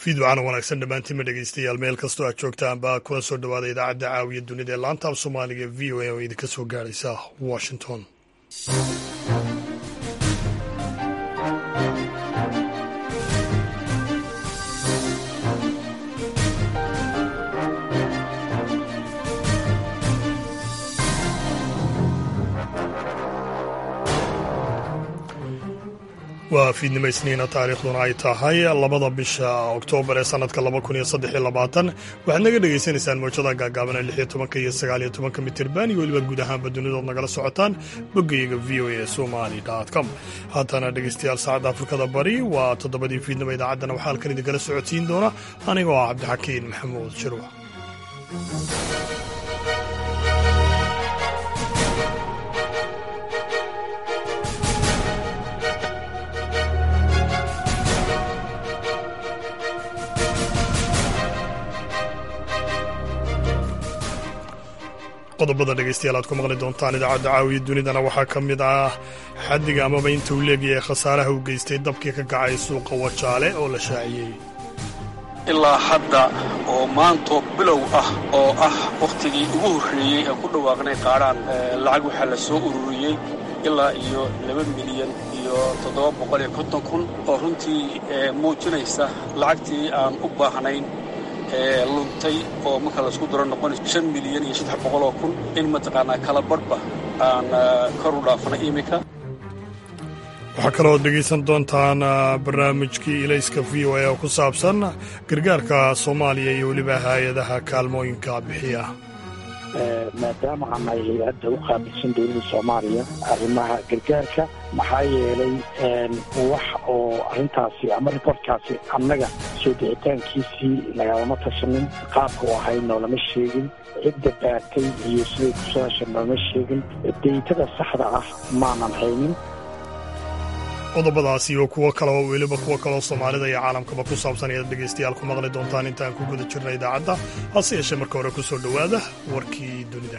fiidwacana wanaagsan dhammaantiinma dhegeystayaal meel kastoo aad joogtaanba kuna soo dhawaada idaacadda caawiya dunida ee laanta af soomaaliga v o a oo idinka soo gaadhaysa washington waa fiidnimo isniina taariikhduna ay tahay labada bisha oktoobar ee sanadka laba kun iyo saddex iyo labaatan waxaad naga dhagaysanaysaan mowjada gaagaaban ee lix iyo tobanka iyo sagaal iyo tobanka mitirban iyo weliba guud ahaanba dunidood nagala socotaan boggayaga v o a somali com haatana dhegeystayaal saacadda afrikada bari waa toddobadii fiidnimo idaacaddana waxaa halkan idinkala socodsiin doona anigoo ah cabdixakiin maxamuud shirwac qodobada dhegeystayaal aad ku maqli doontaan idaacadda caawiya dunidana waxaa ka mid ah xaddiga amaba inta uu leegyahay khasaaraha uu geystay dabkii ka kacay suuqa wajaale oo la shaaciyey ilaa hadda oo maanto bilow ah oo ah wakhtigii ugu horreeyey ee ku dhawaaqnay qaadhaan lacag waxaa la soo ururiyey ilaa iyo laba milyan iyo toddoba boqol iyo konton kun oo runtii muujinaysa lacagtii aan u baahnayn ee luntay oo marka laisku daro noqonayso shan milyan iyo saddex boqoloo kun in mataqaanaa kala badhba aan kor u dhaafnay iminka waxaa kaloo dhegaysan doontaan barnaamijkii ilayska v o a oo ku saabsan gargaarka soomaaliya iyo weliba hay-adaha kaalmooyinka bixiya maadaama aanay hay-adda u qaabilsan dowladda soomaaliya arrimaha gargaarka maxaa yeelay wax oo arrintaasi ama ribortkaasi annaga soo dicitaankiisii nagalama tashanin qaabka u ahayd noolama sheegin cidda baatay iyo siday kusoo hesha noolama sheegin deytada saxda ah maanan haynin qodobadaas iyo kuwo kale oo weliba kuwo kaloo soomaalida iyo caalamkaba ku saabsan ayaad dhegaystayaal ku maqli doontaan intaan ku guda jirna idaacadda hase yeeshee marka hore ku soo dhowaada warkii dunida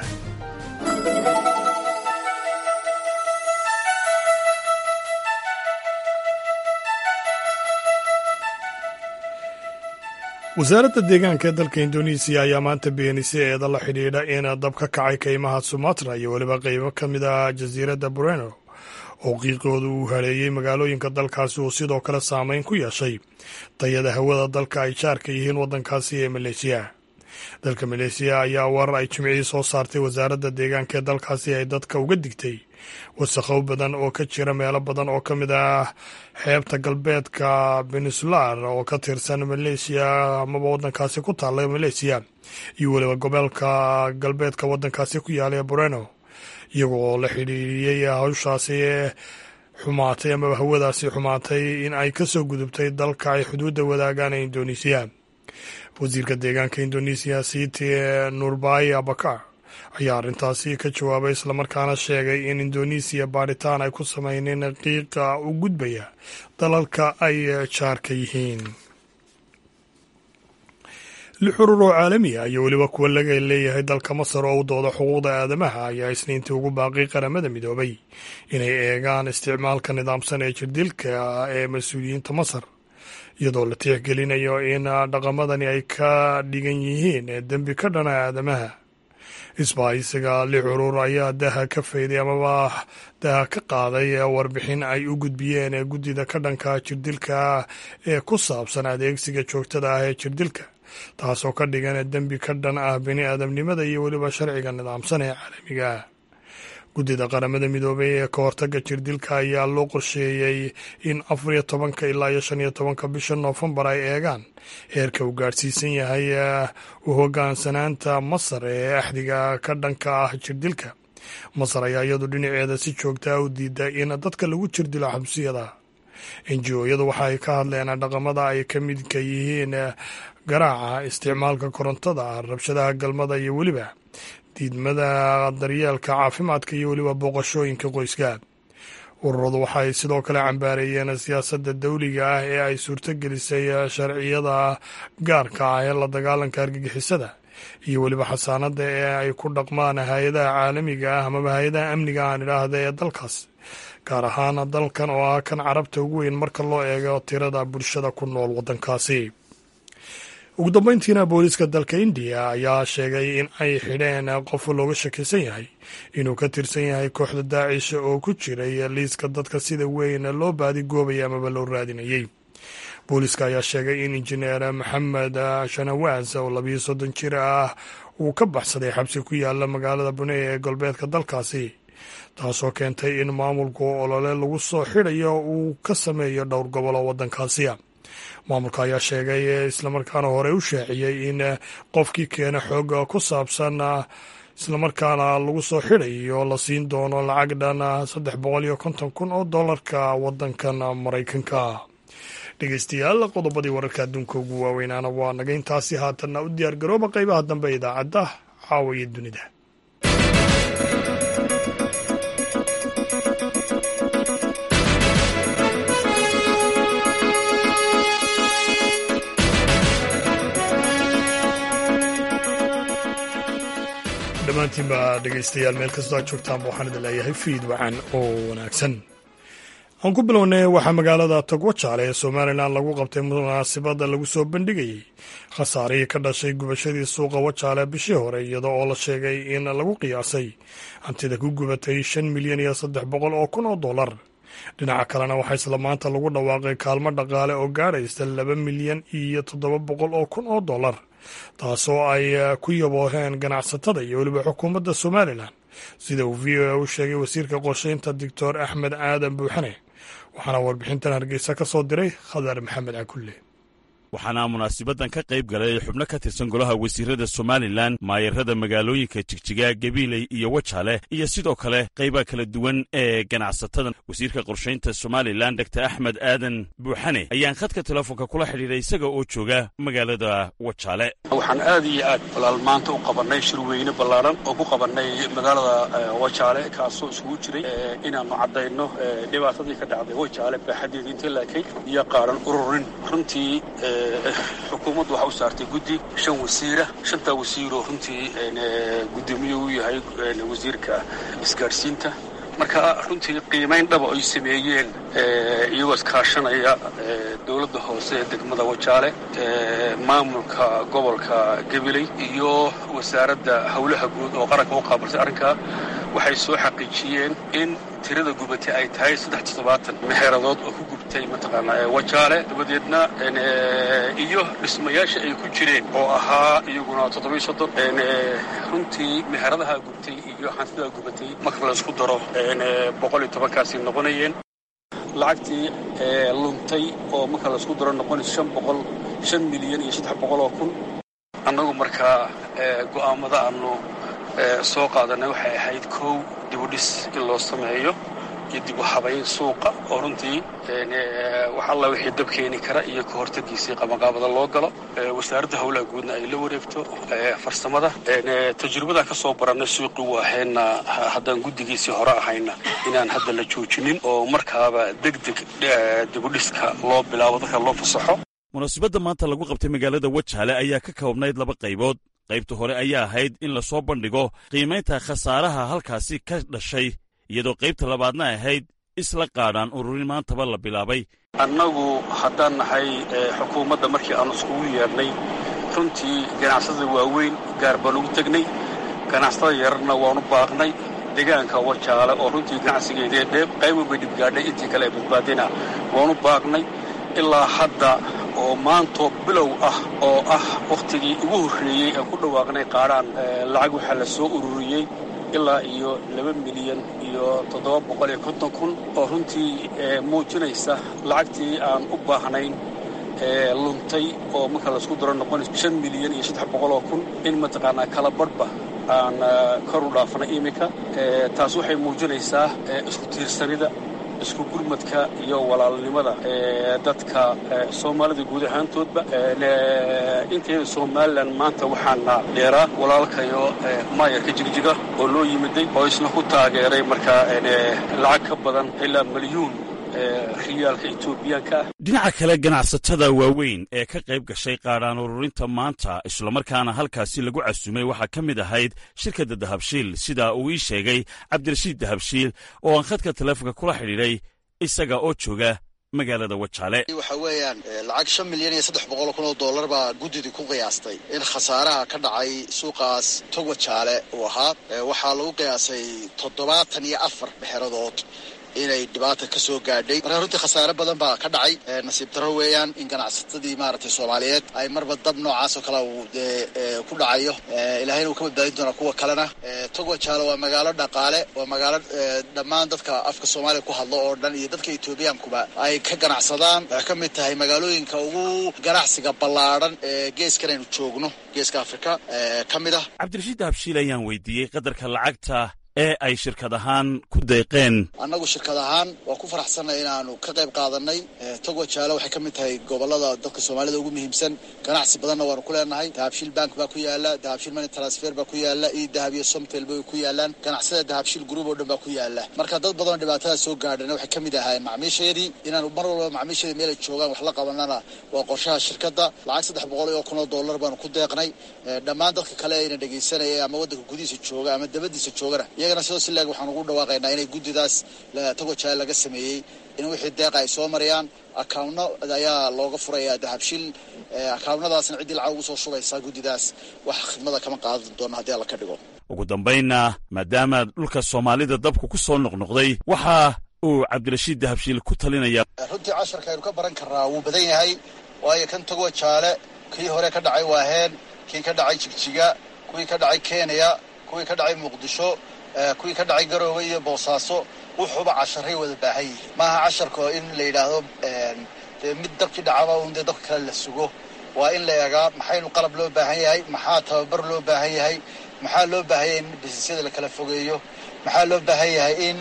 wasaaradda deegaanka ee dalka indonesiya ayaa maanta beenisay eeda la xidhiidha in dab ka kacay kaymaha sumatra iyo weliba qaybo ka mid ah jasiiradda boreno oo qiiqooda uu hareeyey magaalooyinka dalkaasi uu sidoo kale saameyn ku yeeshay tayada hawada dalka ay jaarka yihiin waddankaasi ee maleeshiya dalka maleesiya ayaa warar ay jimcihii soo saartay wasaaradda deegaanka ee dalkaasi ay dadka uga digtay wasakhow badan oo ka jira meelo badan oo ka mid ah xeebta galbeedka beninsular oo ka tirsan maleeshiya amaba waddankaasi ku taalla maleesiya iyo weliba gobolka galbeedka waddankaasi ku yaala ee boreno iyagoo la xidhiiriyey hawshaasi ee xumaatay amaba hawadaasi xumaatay in ay ka soo gudubtay dalka ay xuduudda wadaagaan ee indonesiya wasiirka deegaanka indonesiya siti nurbay abakar ayaa arrintaasi ka jawaabay islamarkaana sheegay in indonesiya baadhitaan ay ku sameyneen qiiqa u gudbaya dalalka ay jaarka yihiin lix urur oo caalami ah iyo weliba kuwa laga leeyahay dalka masar oo u dooda xuquuqda aadamaha ayaa isniintii ugu baaqay qaramada midoobay inay eegaan isticmaalka nidaamsan ee jirdilka ee mas-uuliyiinta masar iyadoo la tixgelinayo in dhaqamadani ay ka dhigan yihiin dembi ka dhana aadamaha isbahaysiga lix urur ayaa daha ka fayday amaba daha ka qaaday warbixin ay u gudbiyeen ee guddida ka dhanka jirdilka ee ku saabsan adeegsiga joogtada ah ee jirdilka taasoo ka dhigan dembi ka dhan ah bini aadamnimada iyo weliba sharciga nidaamsan ee caalamiga ah guddida qaramada midoobay ee ka hortaga jirdilka ayaa loo qorsheeyey in afar iyo tobanka ilaa iyo shan iyo tobanka bisha noofembar ay eegaan heerka uu gaadhsiisan yahay u hogaansanaanta masar ee axdiga ka dhanka ah jirdilka masar ayaa iyadu dhinaceeda si joogtaa u diida in dadka lagu jirdilo xabsiyada enji-ooyadu waxa ay ka hadleen dhaqamada ay ka midka yihiin garaaca isticmaalka korontada rabshadaha galmada iyo weliba diidmada daryeelka caafimaadka iyo weliba booqashooyinka qoyska ururadu waxay sidoo kale cambaareeyeen siyaasadda dawliga ah ee ay suurtogelisay sharciyada gaarka ah ee la dagaalanka argagixisada iyo weliba xasaanada ee ay ku dhaqmaan hay-adaha caalamiga ah amaba hay-adaha amniga aan idhaahda ee dalkaas gaar ahaan dalkan oo ah kan carabta ugu weyn marka loo eego tirada bulshada ku nool waddankaasi ugu dambeyntiina booliiska dalka indiya ayaa sheegay in ay xidheen qof looga shakisan yahay inuu ka tirsan yahay kooxda daacish oo ku jiray liiska dadka sida weyn loo baadigoobay amaba loo raadinayey booliiska ayaa sheegay in injineer maxamed shanawaas oo labiyo soddon jir ah uu ka baxsaday xabsi ku yaala magaalada bune ee galbeedka dalkaasi taasoo keentay in maamulku olole lagu soo xidhayo uu ka sameeyo dhowr gobol oo waddankaasiya maamulka ayaa sheegay islamarkaana hore u shaaciyey in qofkii keena xooga ku saabsan islamarkaana lagu soo xidhayo la siin doono lacag dhan saddex boqol iyo konton kun oo dollarka waddankan maraykanka dhegeystayaal qodobadii wararka adduunka ugu waaweynaana waa naga intaasi haatanna u diyaar garooba qaybaha dambe idaacadda caawa iyo dunida dhammaantiinba dhegeystayaal meel kastoo aad joogtaanba waxaan idin leeyahay fiid wacan oo wanaagsan aan ku bilownay waxaa magaalada togwajaale ee somalilan lagu qabtay munaasabada lagu soo bandhigayey khasaarihii ka dhashay gubashadii suuqa wajaale bishii hore iyadoo oo la sheegay in lagu qiyaasay hantida ku gubatay shan milyan iyo saddex boqol oo kun oo dollar dhinaca kalena waxaa isla maanta lagu dhawaaqay kaalmo dhaqaale oo gaadhaysa laba milyan iyo toddoba boqol oo kun oo dollar taasoo ay ku yabooheen ganacsatada iyo weliba xukuumadda somalilan sida uu v o a u sheegay wasiirka qorsheynta doctor axmed aadan buuxane waxaana warbixintan hargeysa ka soo diray khadar maxamed cakulle waxaana munaasibadan ka qayb galay xubno ka tirsan golaha wasiirada somalilan maayarada magaalooyinka jigjiga gabiiley iyo wajaale iyo sidoo kale qaybaha kala duwan ee ganacsatada wasiirka qorshaynta somalilan dor axmed aadan buuxane ayaan khadka telefoonka kula xidhiidhay isaga oo jooga magaalada wajaale waxaan aad iyo aad walaal maanta u qabannay shirweyne ballaaran oo ku qabannay magaalada wajaale kaasoo isugu jiray inaannu caddayno dhibaatadii ka dhacday wajaale baaxadeedii intii laakay iyo qaaran ururin runtii xukuumaddu waxaa u saartay guddi shan wasiira shantaa wasiiroo runtii guddoomiye u yahay wasiirka isgaadhsiinta marka runtii qiimayn dhaba ay sameeyeen iyagoo iskaashanaya dowladda hoose ee degmada wajaale maamulka gobolka gabiley iyo wasaaradda howlaha guud oo qaranka u qaabilsay arrinkaa waxay soo xaqiijiyeen in tirada gubatay ay tahay saddex toddobaatan meheeradood oo ku gubtay mataqaanaa wajaale dabadeedna iyo dhismayaasha ay ku jireen oo ahaa iyaguna toddobiyo soddon runtii meheradaha gubtay iyo hantidaa gubatay marka laysku daro boqol iyo tobankaasi noqonayeen lacagtii luntay oo marka laysku daro noqonayso shan boqol shan milyan iyo saddex boqol oo kun annagu markaa go'aamada aanu soo qaadanay waxay ahayd kow dibudhis in loo sameeyo iyo dib u habayn suuqa oo runtii wax alla wixii dab keeni kara iyo ka hortagiisii qabanqaabada loo galo wasaaradda howlaha guudna ay la wareegto farsamada tajribadaan ka soo barannay suuqii u ahayna haddaan guddigiisii hore ahayna inaan hadda la joojinin oo markaaba deg deg dibudhiska loo bilaabo dadka loo fasaxo munaasibadda maanta lagu qabtay magaalada wajaale ayaa ka koobnayd laba qaybood qaybta hore ayaa ahayd in lasoo bandhigo qiimaynta khasaaraha halkaasi ka dhashay iyadoo qaybta labaadna ahayd isla qaadhaan ururin maantaba la bilaabay annagu haddaan nahay xukuumadda markii aanu iskugu yeedhnay runtii ganacsatada waaweyn gaar baan ugu tegnay ganacsatada yararna waanu baaqnay deegaanka wajaale oo runtii ganacsigeedee dheeb qayb walbay dhibgaadhay intii kale ee badbaadina waanu baaqnay ilaa hadda oo maantoo bilow ah oo ah wakhtigii ugu horreeyey aan ku dhawaaqnay qaadhaan lacag waxaa la soo ururiyey ilaa iyo laba milyan iyo toddoba boqol iyo konton kun oo runtii muujinaysa lacagtii aan u baahnayn luntay oo marka laysku daro noqonayso shan milyan iyo saddex boqol oo kun in mataqaanaa kala badhba aan kor u dhaafnay iminka taas waxay muujinaysaa isku tiirsanida isku gurmadka iyo walaalnimada dadka soomaalida guud ahaantoodba inteeda somalilan maanta waxaana dheeraa walaalkayo maayarka jigjiga oo loo yimiday oo isna ku taageeray markaa lacag ka badan ilaa milyuun riyaalka etoobiyaanka ah dhinaca kale ganacsatada waaweyn ee ka qayb gashay qaadhaan ururinta maanta islamarkaana halkaasi lagu casumay waxaa ka mid ahayd shirkadda dahabshiil sida uu ii sheegay cabdirashiid dahabshiil oo aan khadka teleefonka kula xidhiidhay isaga oo jooga magaalada wajaale waxa weeyaan lacag shan milyan iyo saddex boqol kun oo dollar baa guddidii ku qiyaastay in khasaaraha ka dhacay suuqaas tog wajaale uu ahaa waxaa lagu qiyaasay toddobaatan iyo afar bexeradood inay dhibaata ka soo gaadhay marka runtii khasaare badan baa ka dhacay nasiib darro weeyaan in ganacsatadii maaragtay soomaaliyeed ay marba dab noocaas oo kale uu dee ku dhacayo ilaahayna uu ka badbaadin doonaa kuwa kalena tog wajaale waa magaalo dhaqaale waa magaalo dhammaan dadka afka soomaaliya ku hadlo oo dhan iyo dadka etoobiyaankuba ay ka ganacsadaan waxay ka mid tahay magaalooyinka ugu ganacsiga ballaadhan ee geeskan aynu joogno geeska afrika ka mid ah cabdirashiid habshiil ayaan weydiiyey qadarka lacagta ee ay shirkad ahaan ku deeqeen annagu shirkad ahaan waa ku faraxsanay inaanu ka qayb qaadanay tog wajaale waxay ka mid tahay gobolada dadka soomaalida ugu muhiimsan ganacsi badanna waanu ku leenahay dahabshiil bank baa ku yaala dahabshiil money transfer baa ku yaala iyo dahab iyo somtel bay ku yaalaan ganacsada dahabshiil group oo dhan baa ku yaala marka dad badanoo dhibaatada soo gaadhana waxay ka mid ahaayeen macmiisheedii inaanu mar walba macmiisheedii meel ay joogaan wax la qabanana waa qorshaha shirkadda lacag saddex boqol iyo kun oo dollar baanu ku deeqnay dhammaan dadka kale ayna dhegaysanaya ama waddanka gudihiisa jooga ama dabadiisa joogana iyagana sidoo si laeg waxaan ugu dhawaaqaynaa inay guddidaas tog wajaale laga sameeyey in wixii deeqa ay soo marayaan akaawno ayaa looga furayaa dahabshiil akaawnadaasna ciddii lacag ugu soo shubaysaa guddidaas wax khidmada kama qaadan doono haddii alla ka dhigo ugu dambaynna maadaama dhulka soomaalida dabku ku soo noqnoqday waxa uu cabdirashiid dahabshiil ku talinaya runtii casharka aynu ka baran karnaa wuu badan yahay waayo kan tog wajaale kii hore ka dhacay waaheen kii ka dhacay jigjiga kuwii ka dhacay kenya kuwii ka dhacay muqdisho kuwii ka dhacay garoowe iyo boosaaso wuxuuba casharay wada baahan yihiin maaha casharka in la yidhaahdo dee mid dabkii dhacaba un dee dabka kale la sugo waa in la eegaa maxaynu qalab loo baahan yahay maxaa tababar loo baahan yahay maxaa loo baahan yahay in bisisyada la kala fogeeyo maxaa loo baahan yahay in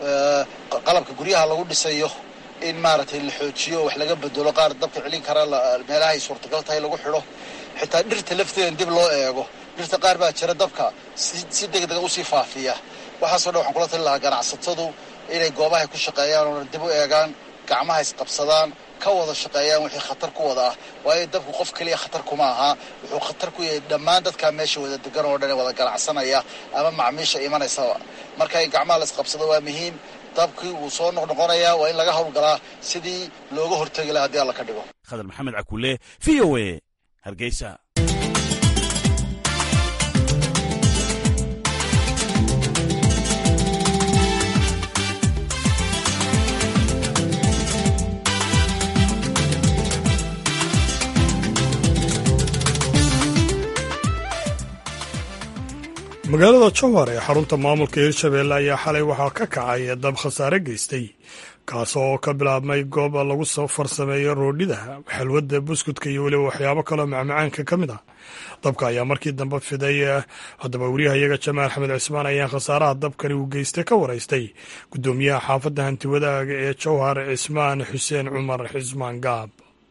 qalabka guryaha lagu dhisayo in maaragtay la xoojiyo wax laga bedelo qaar dabka celin kara meelaha ay suurtagal tahay lagu xidho xitaa dhirta lafteeda dib loo eego dhirta qaar baa jira dabka si degdega usii faafiya waxaasoo dhan waxaan kula tali lahaa ganacsatadu inay goobahay ku shaqeeyaan oona dib u eegaan gacmaha isqabsadaan ka wada shaqeeyaan wixii khatar ku wada ah waayo dabku qof keliya khatar kuma aha wuxuu khatar ku yahay dhammaan dadkaa meesha wada degan oo dhan ee wada ganacsanaya ama macmiisha imanaysaba marka in gacmaha la isqabsado waa muhiim dabkii wuu soo noqnoqonayaa waa in laga howlgalaa sidii looga hortegi laha haddii alla ka dhigo khadar maxamed cakule v o a hargeysa magaalada jowhar ee xarunta maamulka hirshabeelle ayaa xalay waxaa ka kacay dab khasaare geystay kaas oo ka bilaabmay goob lagu farsameeyo roodhida xalwadda buskudka iyo weliba waxyaabo kaloo macmacaanka ka mid ah dabka ayaa markii dambe fiday haddaba wariyahayaga jamaal axmed cismaan ayaan khasaaraha dabkani uu geystay ka waraystay guddoomiyaha xaafadda hantiwadaaga ee jowhar cismaan xuseen cumar xismaan gaab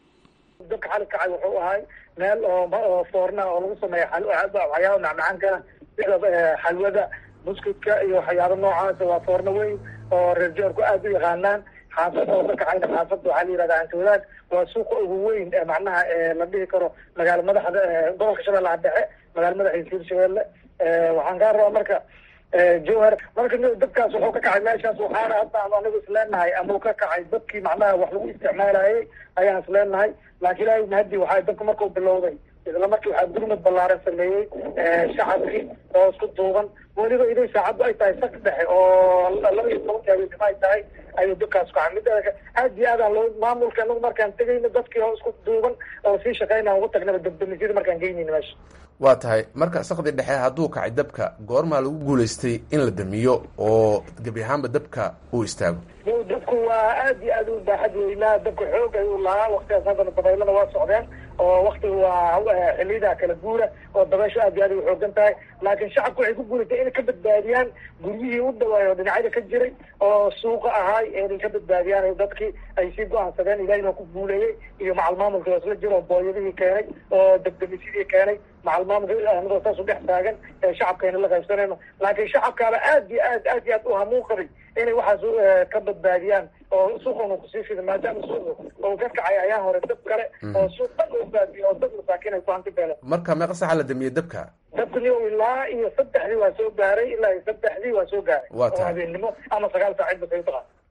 dabka xali kacay wuxuu ahay meel oo foorna oo lagu sameeya waxyaaba macmacaankana sida xalwada buskudka iyo waxyaaba noocaasa waa foorno weyn oo reer joorku aada u yaqaanaan xaafad oo ka kacayna xaafadda waxaa la yihahda hantiwadaad waa suuqa ugu weyn macnaha la dhihi karo magaala madaxda gobolka shabeellaha dhexe magaala madaxiisa hirshabeelle waxaan kaa rabaa marka jowhar marka dabkaas wuxuu ka kacay meeshaas waxaana hadda anigu isleenahay ama uu ka kacay dadkii macnaha wax lagu isticmaalayay ayaan isleenahay laakiin ilaahay mahadi waxaa dabka markuu bilowday isla markii waxaa gurmad ballaaran sameeyey shacabkii oo isku duuban weliba iday saacaddu ay tahay sak dhexe oo laba iyo tobanka habeenimo ay tahay ayuu dabkaas kacay mid aad iyo aadaan loo maamulka anagu markaan tegayna dadkii oo isku duuban oo sii shaqeynaan ugu tagnaba dabdamisyada markaan geynayna meesha waa tahay marka sakdi dhexe hadduu kacay dabka goormaa lagu guulaystay in la damiyo oo gebi ahaanba dabka uu istaago dabku waa aad iyo aad u baaxad weynaa dabka xoog ayuu lahaa waktigaas haddana dabaylada waa socdeen oo waktiga waa xiliyadaa kala guura oo dabeyshu aad iyo aad ay uxoogan tahay laakiin shacabku waxay ku guulatay inay ka badbaadiyaan guryihii u dhawaayo oo dhinacyada ka jiray oo suuqa ahaay inay ka badbaadiyaan dadkii ay sii go-aansadeen ilahina ku guuleeyey iyo macal maamulka oo isla jiro oo booyadihii keenay oo degdemisyadii keenay macal maamulka anagoo saas u dhex taagan ee shacabkayna la qaybsanayno laakiin shacabkaaba aad iyo aad aad iyo aad u hamuun qabay inay waxaas ka badbaadiyaan oo suuqan kusii fida maadaama suuqu oo ka kacay ayaa hore dab kale oo suuq dhan oo baabiyo oo dad masaakiin ay ku hanti beeleen marka meeqa saxa la damiyey dabka dabkani ilaa iyo saddexdii waa soo gaaray ilaa iyo saddexdii waa soo gaaray Waa oo tahay. habeennimo ama sagaal saacid ba saytaqa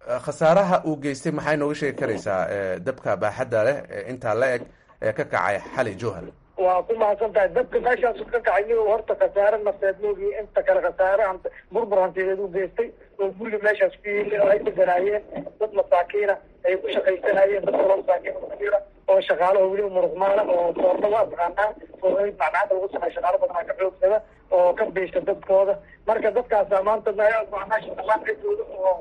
khasaaraha uu geystay maxay nooga sheegi karaysaa dabka baaxadda leh ee intaa la eg ee ka kacay xali jowhar waa ku mahadsan tahay dabka meeshaas ka kacay nigo horta khasaare nafeed moogi inta kale khasaare burbur hantideed u geystay oo guriga meeshaas ku yimi oo ay deganaayeen dad masaakiina ay ku shaqaysanayeen dad kaloo masaakiin kujira oo shaqaalaha weliba muruqmaala oo foorna waa taqaanaa foornada macnaada lagu sameeya shaqaalo badanaa ka xoogsada oo ka beysha dadkooda marka dadkaasa maanta meesha dhaqaaqidooda oo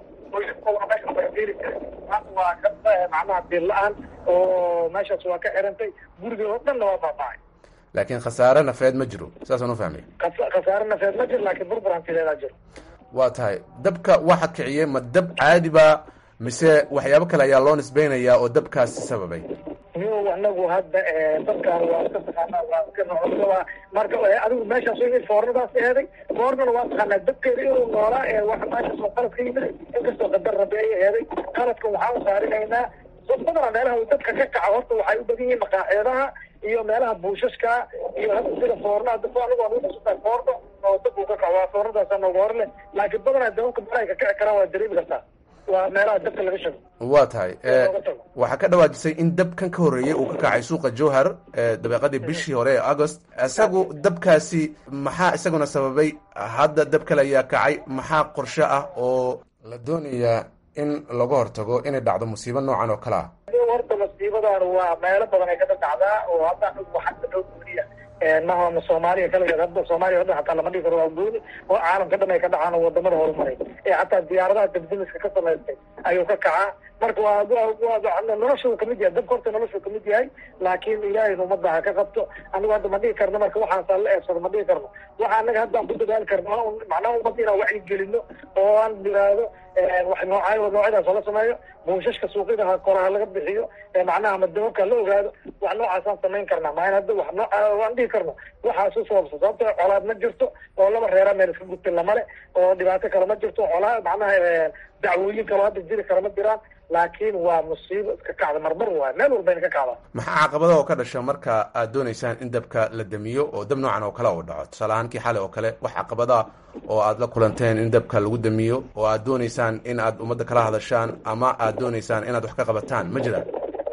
maanta waa ka macnaha bil la-aan oo meeshaas waa ka xirantay guriga oo dhanna waa baabacay laakiin khasaare nafeed ma jiro saasaan u fahmay khasaare nafeed ma jiro laakiin burbur hantideedaa jiro waa tahay dabka waxa kiciyey ma dab caadiba mise waxyaabo kale ayaa loo nisbeynayaa oo dabkaasi sababay niyow anagu hadda dadkaan waa iska taqaanaa waa iska nocoaa marka adigu meeshaas yimid foornadaas eeday foornana waa taqaanaa dabkeeda inuu noolaa ee wa meeshaas oo qalad ka yimid inkastoo qadar rabe ay eeday qaladka waxaan usaarinaynaa badana meelaha uu dadka ka kaca horta waxay u badan yihiin maqaaxeedaha iyo meelaha buushashka iyo hadda sida foorna anigu aan foorno oo dab uu ka kaco waa foornadaasa nooga hor leh laakiin badanaa dababka meelahay ka kici karaan waa dareemi kartaa waa meelaha dabka laga shago waa tahay waxaa ka dhawaajisay in dabkan ka horreeyey uu ka kacay suuqa jowhar dabeeqadii bishii hore ee agost isagu dabkaasi maxaa isaguna sababay hadda dab kale ayaa kacay maxaa qorshe ah oo la doonayaa in laga hortago inay dhacdo musiibo noocan oo kale ah horta masiibadan waa meelo badan ay kada dhacdaa oo hadda waxaa dhow gooniya maha soomaaliya kaligeed hadda soomaaliya o dhan hataa lama dhigi karo waa gooni oo caalamka dhan ay ka dhacaan oo wadamada horumaray ee hataa diyaaradaha dabdimiska ka samaystay ayuu ka kacaa marka waa noloshu kamid yahay dabka horta noloshu kamid yahay laakiin ilaahay umada ha ka qabto anigu hadda ma dhigi karno marka waxaasa la eebsado ma dhigi karno waxa anaga haddaan ku dadaali karno macnaha umada inaan wacyi gelino oo aan diraado wax nooca noocyadaas oo la sameeyo buushashka suuqyada koraha laga bixiyo macnaha ama dababka la ogaado wax noocaasaan samayn karnaa maain hadda wax nooca waan dhigi karno waxaas u sababsa sababto colaad ma jirto oo laba reera meel iska gudtin lamale oo dhibaato kale ma jirto colaa macnaha dacwooyin kaloo hadda jiri kara ma jiraan laakiin waa musiibo iska kacda marmar waay meel walbayna ka kacdaa maxaa caqabada oo ka dhasha marka aad dooneysaan in dabka la damiyo oo dab noocan oo kale uu dhaco tusaale ahaan kii xalay oo kale wax caqabada oo aad la kulanteen in dabka lagu damiyo oo aad dooneysaan in aad ummadda kala hadashaan ama aad dooneysaan inaad wax ka qabataan ma jiraan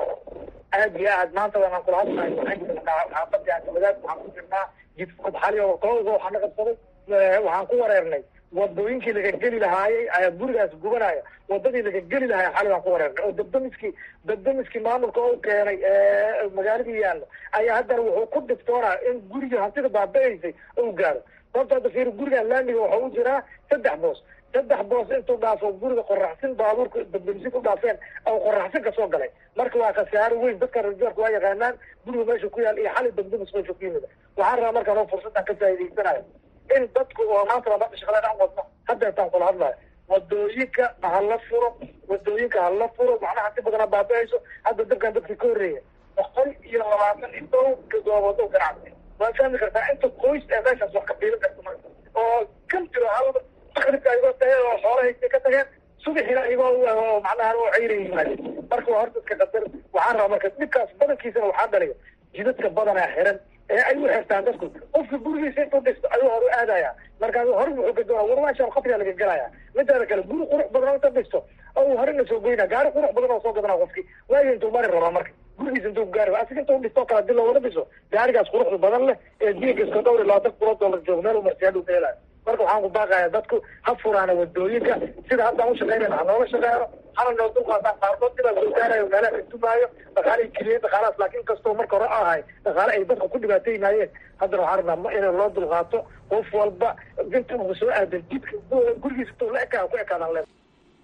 aad iyo aad maanta waaan kula hadlahay xaafadii wadaad waxaan ku jirnaa jidfad xali oo kooga waxaa na qabsaday waxaan ku wareernay wadooyinkii laga geli lahaayey ayaa gurigaas gubanaya wadadii laga geli lahaay xali baan ku wareernay oo dabdamiskii dabdamiskii maamulka u keenay magaaladii yaallo ayaa haddana wuxuu ku dhibtoonaa in gurigii hantida baaba-eysay u gaaro sababta hadda fiir gurigan laamiga waxaa u jiraa saddex boos saddex boos intuu dhaafo guriga qoraxsin baabuurka dabdamisin u dhaafeen oo qoraxsin kasoo galay marka waa khasaaro weyn dadka rajoorka waa yaqaanaan guriga meesha ku yaal iyo xali dabdamis meesha ku yimid waxaan rabaa markaan oo fursaddan ka faa'idaysanayo in dadku oo maanta labaada shaqaleen aan wadno hadda intaan kula hadlayo wadooyinka hala furo wadooyinka hala furo macnaha si badana baaba-ayso hadda dabkan dadkii ka horreeya boqol iyo labaatan iyo dhow gadoobood oo ganacsi waad fahmi kartaa inta qoys ee meeshaas wax ka biilan karta marka oo kan jiro hal makribka ayagoo tageen oo xoolahaysay ka tageen subaxina ayagoo macnaha oo cayra yimaadeen marka waa horta iska qadar waxaan rabaa marka dhibkaas badankiisana waxaa dhaliya jidadka badanaa xiran ee ay u xirtaan dadku qofka gurigiisa intuu dhisto ayuu hor u aadaya markaas hore wuxuu ka doonaa warwaashaan qabriga laga gelaya midaada kale guri qurux badan inta dhisto oo horena soo goyna gaari qurux badan oo soo gadanaa qofki waayo intuu mari rabaa marka gurigiisa intuu gaari asiga intuu dhistoo kale hadii loogala dhiso gaarigaas quruxda badan leh ee diinka iska dhowr iyo labaatan kulo dollar joogo meel u marsiyaa dhuu ka helayo marka waxaan ku baaqaya dadku ha furaana wadooyinka sida haddaan ushaqeynayna ha noola shaqeeyno hana noo dulqaataan qaarkood dibaa soo gaarayo meelaha ka dumaayo dhaqaale keliya dhaqaalahaas laakiin kastoo marka hore ahay dhaqaale ay dadka ku dhibaataynaayeen haddana waxaan rabnaa in loo dulqaato qof walba inta ugu soo aadan jidka gurigiisa intuu la ekaa ku ekaadaan le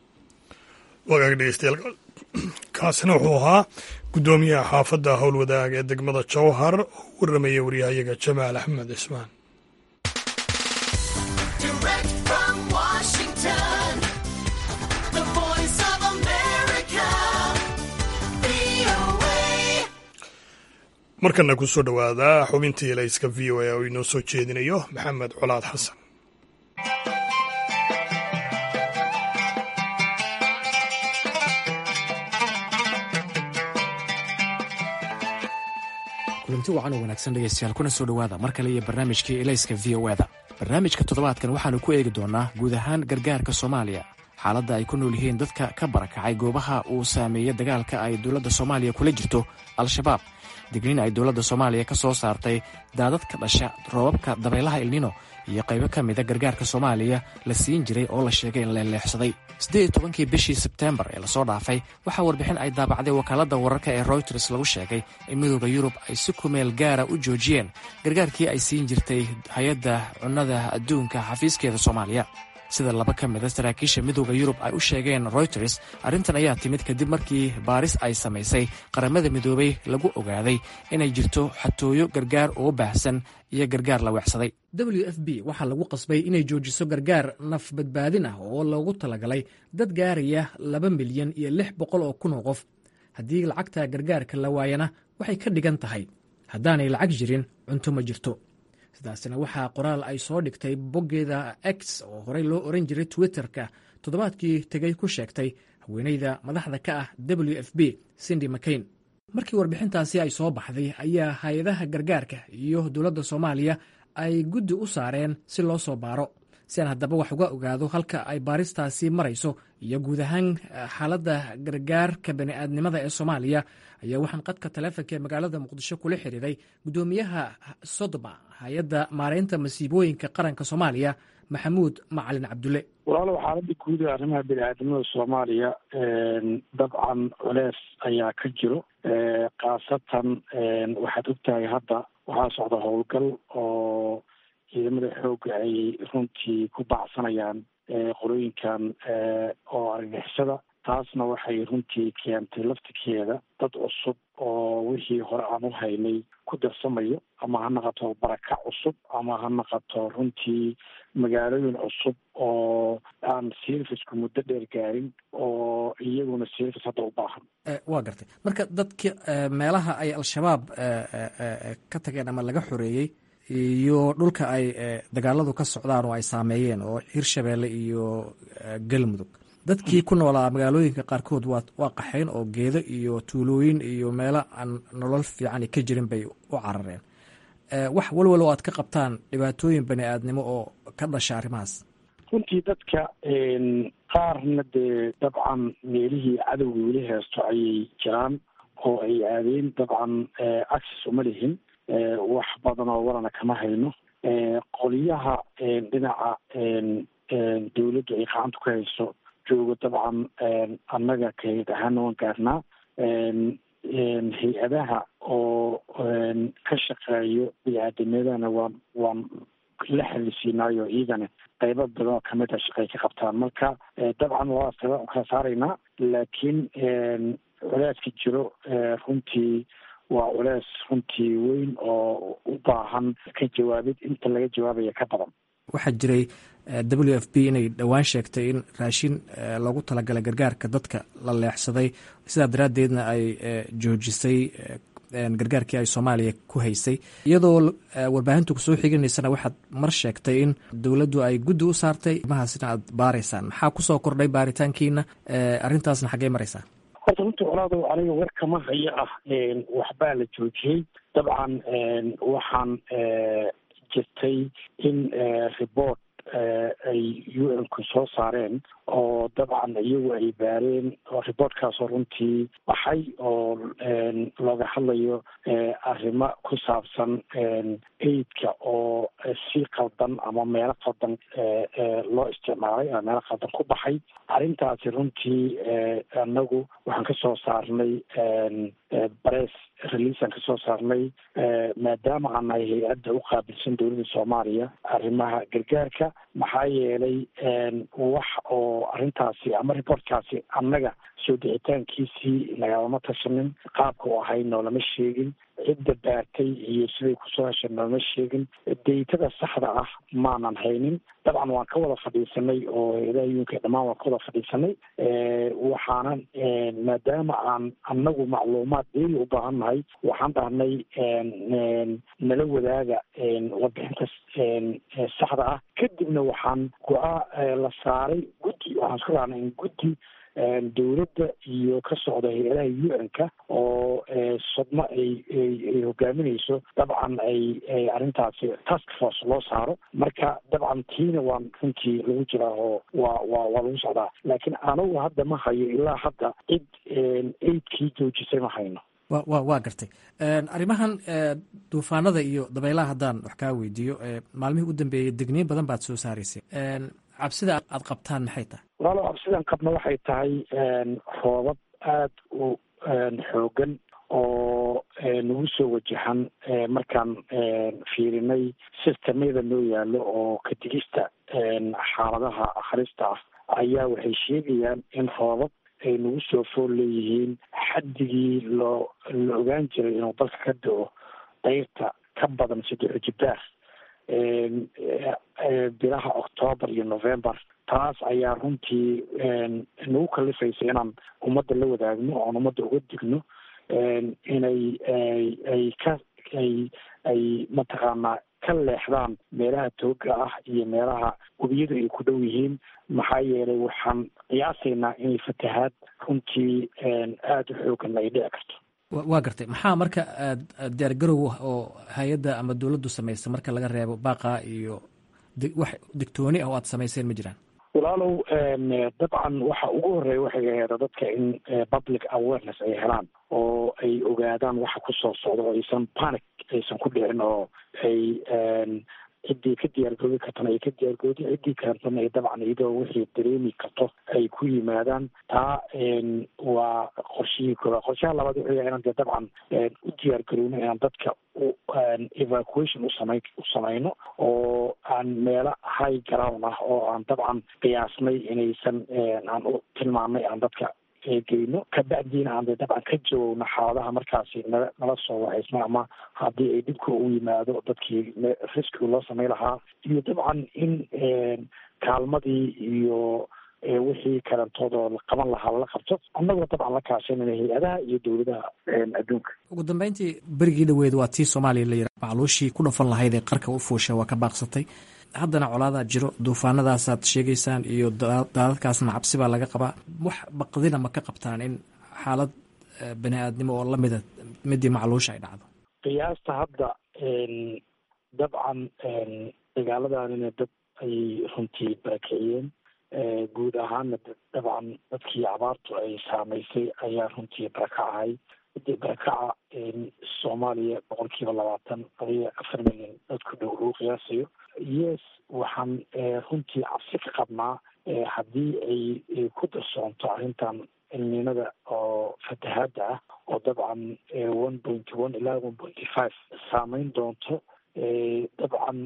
wagaag dhegeystayaal kaasina wuxuu ahaa guddoomiyaha xaafadda howlwadaag ee degmada jowhar oo u warramaya waryahayaga jamaal axmed cismaan markana ku soo dhowaada xubintii elayska v o a oo inoo soo jeedinayo maxamed colaad xasan kulanti wacan oo wanaagsan dhegaystayaal kuna soo dhowaada mar kale iyo barnaamijkii elayska v o eda barnaamijka toddobaadkan waxaannu ku eegi doonnaa guud ahaan gargaarka soomaaliya xaaladda ay ku nool yihiin dadka ka barakacay goobaha uu saameeyey dagaalka ay dowladda soomaaliya kula jirto al-shabaab digniin ay dowladda soomaaliya ka soo saartay daadad ka dhasha roobabka dabaylaha ilnino iyo qaybo ka mida gargaarka soomaaliya la siin jiray oo la sheegay in leeleexsaday siddeed iyo tobankii bishii sebteembar ee lasoo dhaafay waxaa warbixin ay daabacday wakaaladda wararka ee royters lagu sheegay in midooda yurub ay si kumeel gaara u joojiyeen gargaarkii ay siin jirtay hay-adda cunnada adduunka xafiiskeeda soomaaliya sida laba ka mida saraakiisha midooda yurub ay u sheegeen royters arrintan ayaa timid kadib markii baaris ay samaysay qaramada midoobay lagu ogaaday inay jirto xatooyo gargaar oo baahsan iyo gargaar la weexsaday w f b waxaa lagu qasbay inay joojiso gargaar naf badbaadin ah oo loogu talagalay dad gaaraya laba milyan iyo lix boqol oo kun oo qof haddii lacagta gargaarka la waayana waxay ka dhigan tahay haddaanay lacag jirin cunto ma jirto sidaasina waxaa qoraal ay soo dhigtay boggeeda x oo horey loo oran jiray twitter-ka toddobaadkii tegay ku sheegtay haweeneyda madaxda ka ah w f b cindy mcain markii warbixintaasi ay soo baxday ayaa hay-adaha gargaarka iyo dowladda soomaaliya ay guddi u saareen si loo soo baaro si aan haddaba wax uga ogaado halka ay baaristaasi marayso iyo guud ahaan xaaladda gargaarka bani'aadnimada ee soomaaliya ayaa waxaan qadka taleefonka ee magaalada muqdisho kula xiriiray guddoomiyaha sodma hay-adda maareynta masiibooyinka qaranka soomaaliya maxamuud macalin cabdulle walaalow xaaladda guud ee arrimaha bini-aadamada soomaaliya dabcan culees ayaa ka jiro khaasatan waxaad ogtahay hadda waxaa socda howlgal oo ciidamada xoogga ay runtii ku bacsanayaan qolooyinkan oo argixisada taasna waxay runtii keentay laftirkeeda dad cusub oo wixii hore aan u haynay ku darsamayo ama ha naqato barakac cusub ama ha naqato runtii magaalooyin cusub oo aan servicku muddo dheer gaarin oo iyaguna service hadda u baahan waa gartay marka dadki meelaha ay al-shabaab ka tageen ama laga xoreeyey iyo dhulka ay dagaaladu ka socdaan oo ay saameeyeen oo hirshabeelle iyo galmudug dadkii ku noolaa magaalooyinka qaarkood waa waa qaxayn oo geedo iyo tuulooyin iyo meelo aan nolol fiican ka jirin bay u carareen wax walwal oo aad ka qabtaan dhibaatooyin bani aadnimo oo ka dhasha arrimahaas runtii dadka qaarna dee dabcan meelihii cadowga weli heesto ayay jiraan oo ay aadeen dabcan access uma lihin wax badan oo warana kama hayno qoliyaha dhinaca dawladdu ay gacanta ku hayso joogo dabcan annaga kayd ahaana waan gaarnaa hay-adaha oo ka shaqeeyo bini-aadamyadana waan waan la xalisiinaayo iyagana qaybo badan oo kamid a shaqay ka qabtaan marka dabcan waa kala saaraynaa laakiin culeyska jiro runtii waa culeys runtii weyn oo u baahan ka jawaabid inta laga jawaabaya ka badan waxaa jiray w f b inay dhowaan sheegtay in raashin loogu talagalay gargaarka dadka la leexsaday sidaa daraaddeedna ay joojisay gargaarkii ay soomaaliya ku haysay iyadoo warbaahintu kusoo xiganaysana waxaad mar sheegtay in dowladdu ay guddi u saartay mahaasina aad baaraysaan maxaa kusoo kordhay baaritaankiina arrintaasna xaggey maraysaa horta runtii colaado aniga war kama hayo ah waxbaa la joojiyey dabcan waxaan jirtay in report ay u n-ku soo saareen oo dabcan iyagu ay baareen oo reportkaasoo runtii baxay oo looga hadlayo arrimo ku saabsan aidka oo si qaldan ama meelo qaldan loo isticmaalay ama meelo qaldan ku baxay arrintaasi runtii anagu waxaan ka soo saarnay bress releaseaan ka soo saarnay maadaama aan nahay hay-adda u qaabilsan dowladda soomaaliya arrimaha gargaarka maxaa yeelay wax oo arrintaasi ama reportkaasi annaga soo dixitaankiisii nagalama tashanin qaabka u ahay noolama sheegin cidda baartay iyo siday kusoo heshay noolama sheegin daytada saxda ah maanan haynin dabcan waan ka wada fadhiisanay oo hay-adaha yuunka dhammaan waan ka wada fadhiisanay waxaanan maadaama aan annagu macluumaad deeli u baahan nahay waxaan dhahnay nala wadaaga warbixinta saxda ah kadibna waxaan go-aa la saaray guddi waxaan isku raacnay in guddi dowladda iyo ka socda hay-adaha u n-ka oo sodmo ay ay hogaaminayso dabcan ay arrintaasi task force loo saaro marka dabcan tiina waan runtii lagu jiraa oo waa waa waa lagu socdaa laakiin anagu hadda ma hayo ilaa hadda cid eidkii joojisay ma hayno wa wa waa gartay arrimahan duufaanada iyo dabaylaha haddaan wax kaa weydiiyo maalmihii u dambeeyey degniin badan baad soo saaraysay cabsida aad qabtaan maxay tahay walaalo cabsidan qabna waxay tahay roobab aada u xoogan oo nagu soo wajahan markaan fiirinay sistemyada noo yaalo oo kadigista xaaladaha akhrista ah ayaa waxay sheegayaan in roobab ay nagu soo fool leeyihiin xaddigii loo la ogaan jiray inuu dalka ka da-o dayrta ka badan saddex jibaar bilaha octoobar iyo november taas ayaa runtii nagu kalifaysa inaan ummadda la wadaagno oon ummadda uga digno inay ay ka ay ay mataqaanaa ka leexdaan meelaha tooga ah iyo meelaha webiyadu ay ku dhow yihiin maxaa yeelay waxaan qiyaasaynaa inay fatahaad runtii aada u xoogan ay dhici karto waa gartay maxaa marka diyaargarow oo hay-adda ama dowladdu samaysa marka laga reebo baaqa iyo wax digtooni ah oo aad samayseen ma jiraan walaalow dabcan waxa ugu horeeya waxay aheeda dadka in public awareness ay helaan oo ay ogaadaan waxa kusoo socda oo aysan panic aysan ku dhicin oo ay ciddii ka diyaargoobi kartana ay ka diyaargoodi ciddii kartana ay dabcan iyadoo wixii dareemi karto ay ku yimaadaan taa waa qorshihii koobaad qorshaha labaad wuxuu yahay inaan dee dabcan u diyaargarowno inaan dadka u evacuation usamayn u samayno oo aan meelo high ground ah oo aan dabcan qiyaasnay inaysan aan u tilmaamnay aan dadka geyno kabacdiina aan dee dabcan ka jawowno xaaladaha markaasi nala nala soo wacaysno ama haddii ay dhibka u yimaado dadkii riskiga loo samay lahaa iyo dabcan in kaalmadii iyo wixii karantoodoo la qaban lahaa lala qabto annagoo dabcan la kaashanayna hay-adaha iyo dowladaha adduunka ugu dambeyntii berigii dhaweed waa tii soomaaliya la yira macluushii ku dhafan lahayd ee qarka u fuusha waa ka baaqsatay haddana colaadaa jiro duufaanadaasaad sheegaysaan iyo daadadkaasna cabsi baa laga qabaa wax baqdina ma ka qabtaan in xaalad bani aadnimo oo lamida midii macluusha ay dhacdo qiyaasta hadda dabcan dagaaladanina dad ayay runtii barakiciyeen guud ahaana dabcan dadkii abaartu ay saamaysay ayaa runtii barakacahay hadii barakaca soomaaliya boqol kiiba labaatan adiga afar milyan dadku dhow lagu qiyaasayo yes waxaan runtii cabsi ka qabnaa haddii ay ku darsoonto arrintan cilminada oo fatahaadda ah oo dabcan one pointy one ilaa one pointy five saameyn doonto dabcan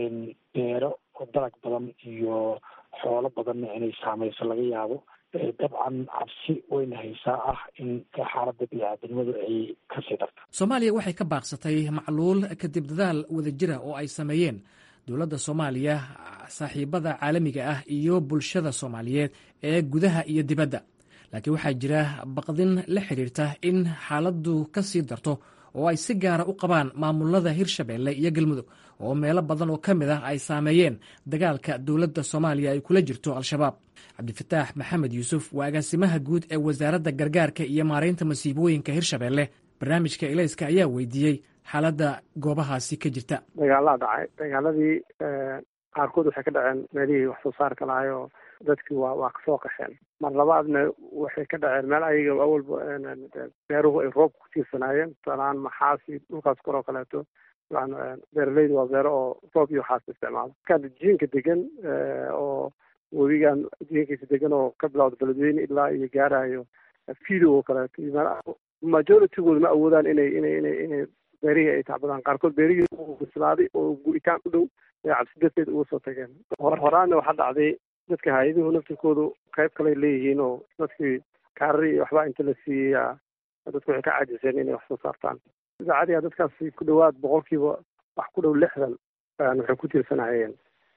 beero oo dalag badan iyo xoolo badanna inay saameyso laga yaabo dabcan cabsi wayna haysaa ah in xaaladda bini-aadamnimadu ay kasii darto soomaaliya waxay ka baaqsatay macluul kadib dadaal wadajira oo ay sameeyeen dowladda soomaaliya saaxiibada caalamiga ah iyo bulshada soomaaliyeed ee gudaha iyo dibadda laakiin waxaa jira baqdin la xidhiirta in xaaladdu ka sii darto oo ay si gaara u qabaan maamulada hirshabeelle iyo galmudug oo meelo badan oo ka mid ah ay saameeyeen dagaalka dowladda soomaaliya ay kula jirto al-shabaab cabdifataax maxamed yuusuf waa agaasimaha guud ee wasaaradda gargaarka iyo maaraynta masiibooyinka hirshabeelle barnaamijka ilayska ayaa weydiiyey xaaladda goobahaasi ka jirta dagaalaa dhacay dagaaladii qaarkood waxay ka dhaceen meelihii wax soo saarka lahay oo dadkii waa waa kasoo qaxeen mar labaadna waxay ka dhaceen meel ayaga awalba beeruhu ay roob ku tiirsanaayeen tusaalahaan maxaasi dhulkaas koroo kaleeto beeraleyda waa beero oo roob iyo waxaas isticmaalo markaa jiinka degan oo webigan jiinkiisa degan oo ka bilawda beledweyne ilaa iyo gaarayo fido oo kaleeto majoritygooda ma awoodaan inay inay inay inay beerihii ay tacbadaan qaarkood beerihii u bislaaday oo gu'itaan u dhow ee cabsi darteed uga soo tageen hor horaanna waxaa dhacday dadka hay-aduhu naftirkoodu qayb kaley leeyihiin oo dadkii kaarari iyo waxbaa inta la siiyeyaa dadku waxay ka caajiseen inay wax soo saartaan sida cadiga dadkaasi ku dhowaad boqolkiiba wax ku dhow lixdan waxay ku tiirsanayeen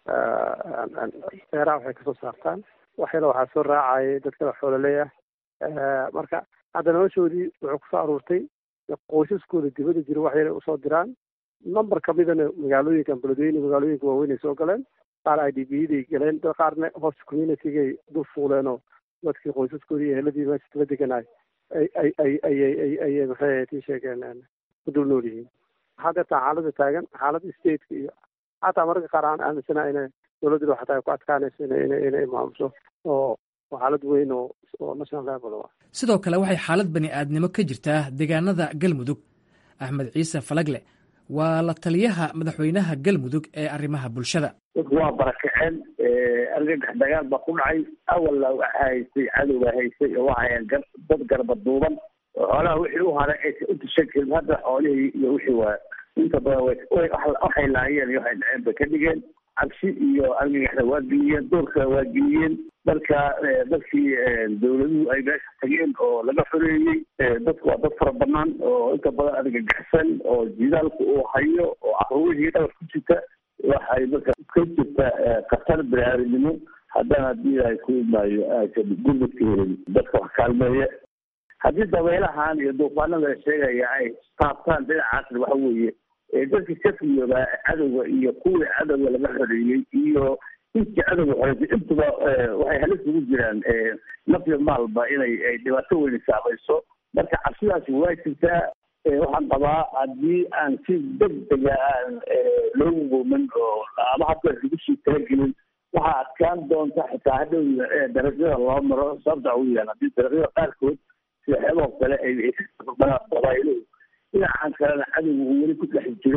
beeraha waxay kasoo saartaan waxyala waxaa soo raacayay dadkada xoololey ah marka hadda noloshoodii wuxuu kusoo aruurtay qoysaskooda dibadda jira waxyala usoo diraan number kamidana magaalooyinkan beledweyne magaalooyinka waaweynay soo galeen qaar i d b yaday galeen dad qaarna host communitygay dul fuuleenoo dadkii qoysaskoodii iyo eheladii meesha la deganaay ay ay ay ayay ayay maxay ahayd ii sheegeen ku dul nool yihiin waxaa deertaa xaaladda taagan xaaladda stateka iyo xataa mararka qaar aan aaminsana inay dowladdu xataa ay ku adkaanayso inay inay inay maamusho oo oo xaalad weyn oo oo national level ah sidoo kale waxay xaalad bani aadnimo ka jirtaa deegaanada galmudug axmed ciise falagle waa la taliyaha madaxweynaha galmudug ee arrimaha bulshada dadku waa barakaceen argagax dagaal baa ku dhacay awalla waxa haysay cadowga haysay oo waxayan dad garba duuban oo xoolaha wixii u haray aysa u tushan karin hadda xoolihii iyo wixii waa inta badan waxay laayeen iyo waxay dhaceen bay ka dhigeen cabsi iyo argagaxda waa geliyeen doorka waa geliyeen marka dadkii dawladuhu ay meesha tageen oo laga xoreeyey dadku waa dad fara banaan oo inta badan argagaxsan oo jidaalku uu hayo oo caruurihii dhabar ku jirta waxay marka ka jirta khatar biniaadanimo haddana haddii ay ku imaayo aysan gurmadka helin dadka wax kaalmeeya haddii dabeelahan iyo duufaanada la sheegaya ay taabtaan dhinacaasna waxa weeye dadkii ka fiyoobaa cadowga iyo kuwii cadowga laga xoreeyey iyo intii cadowga xoreysay intuba waxay halis ugu jiraan nafya maalba inay ay dhibaato weyni saamayso marka cabsidaasi waa jirtaa waxaan qabaa haddii aan si degdega aan loogu goomin oo ama hadda lagu sii talagelin waxaa adkaan doonta xitaa hadhow darajada loo maro sababta ugu yaal haddii dariiqyada qaarkood sida xeeboo kale ay qabaailuhu dhinacan kalena cadowga uu weli ku dhex jiro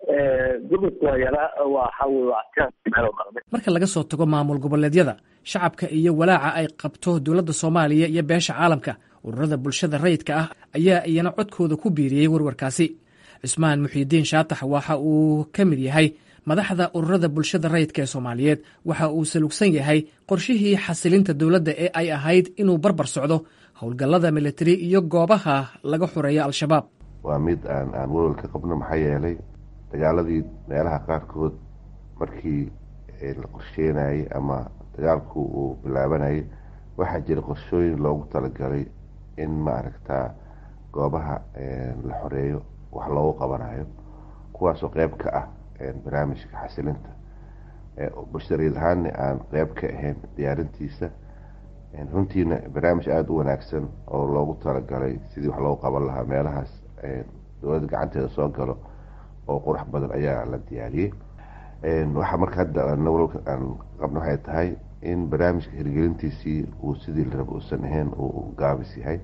gurmadka waa yaraa waxa wey waa adkaan meelo dhaqmay marka laga soo tago maamul goboleedyada shacabka iyo walaaca ay qabto dowladda soomaaliya iyo beesha caalamka ururada bulshada rayidka ah ayaa iyana codkooda ku biiriyey warwarkaasi cismaan muxiidiin shaatax waxa uu ka mid yahay madaxda ururada bulshada rayidka ee soomaaliyeed waxa uu salugsan yahay qorshihii xasilinta dowladda ee ay ahayd inuu barbar socdo howlgallada militari iyo goobaha laga xoreeyo al-shabaab waa mid aan aan walwal ka qabno maxaa yeelay dagaaladii meelaha qaarkood markii la qorsheenayay ama dagaalku uu bilaabanayay waxaa jira qorshooyin loogu talagalay in maaragtaa goobaha la xoreeyo wax loogu qabanayo kuwaasoo qeyb ka ah barnaamijka xasilinta bulshadariid ahaanna aan qeyb ka ahayn diyaarintiisa runtiina barnaamij aada u wanaagsan oo loogu talagalay sidii wax loogu qaban lahaa meelahaas dowladda gacanteeda soo galo oo qurux badan ayaa la diyaariyey waxaa marka hadda walwalka aan qabno waxay tahay in barnaamijka hirgelintiisii uu sidii la raba uusan ahayn uu gaabis yahay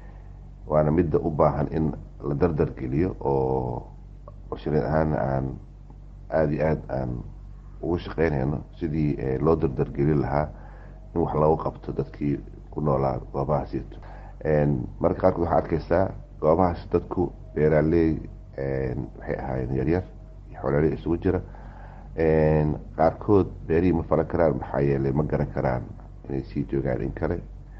waana midda u baahan in la dardar geliyo oo bulshadeed ahaana aan aada iyo aada aan ugu shaqeynayno sidii loo dardargelin lahaa in wax loogu qabto dadkii ku noolaa goobahaasito marka qaarkood waxaa arkeysaa goobahaas dadku beeraaley waxay ahaayeen yaryar iyo xoolaaley isugu jira qaarkood beerihii ma falan karaan maxaa yeelay ma garan karaan inay sii joogaan in kale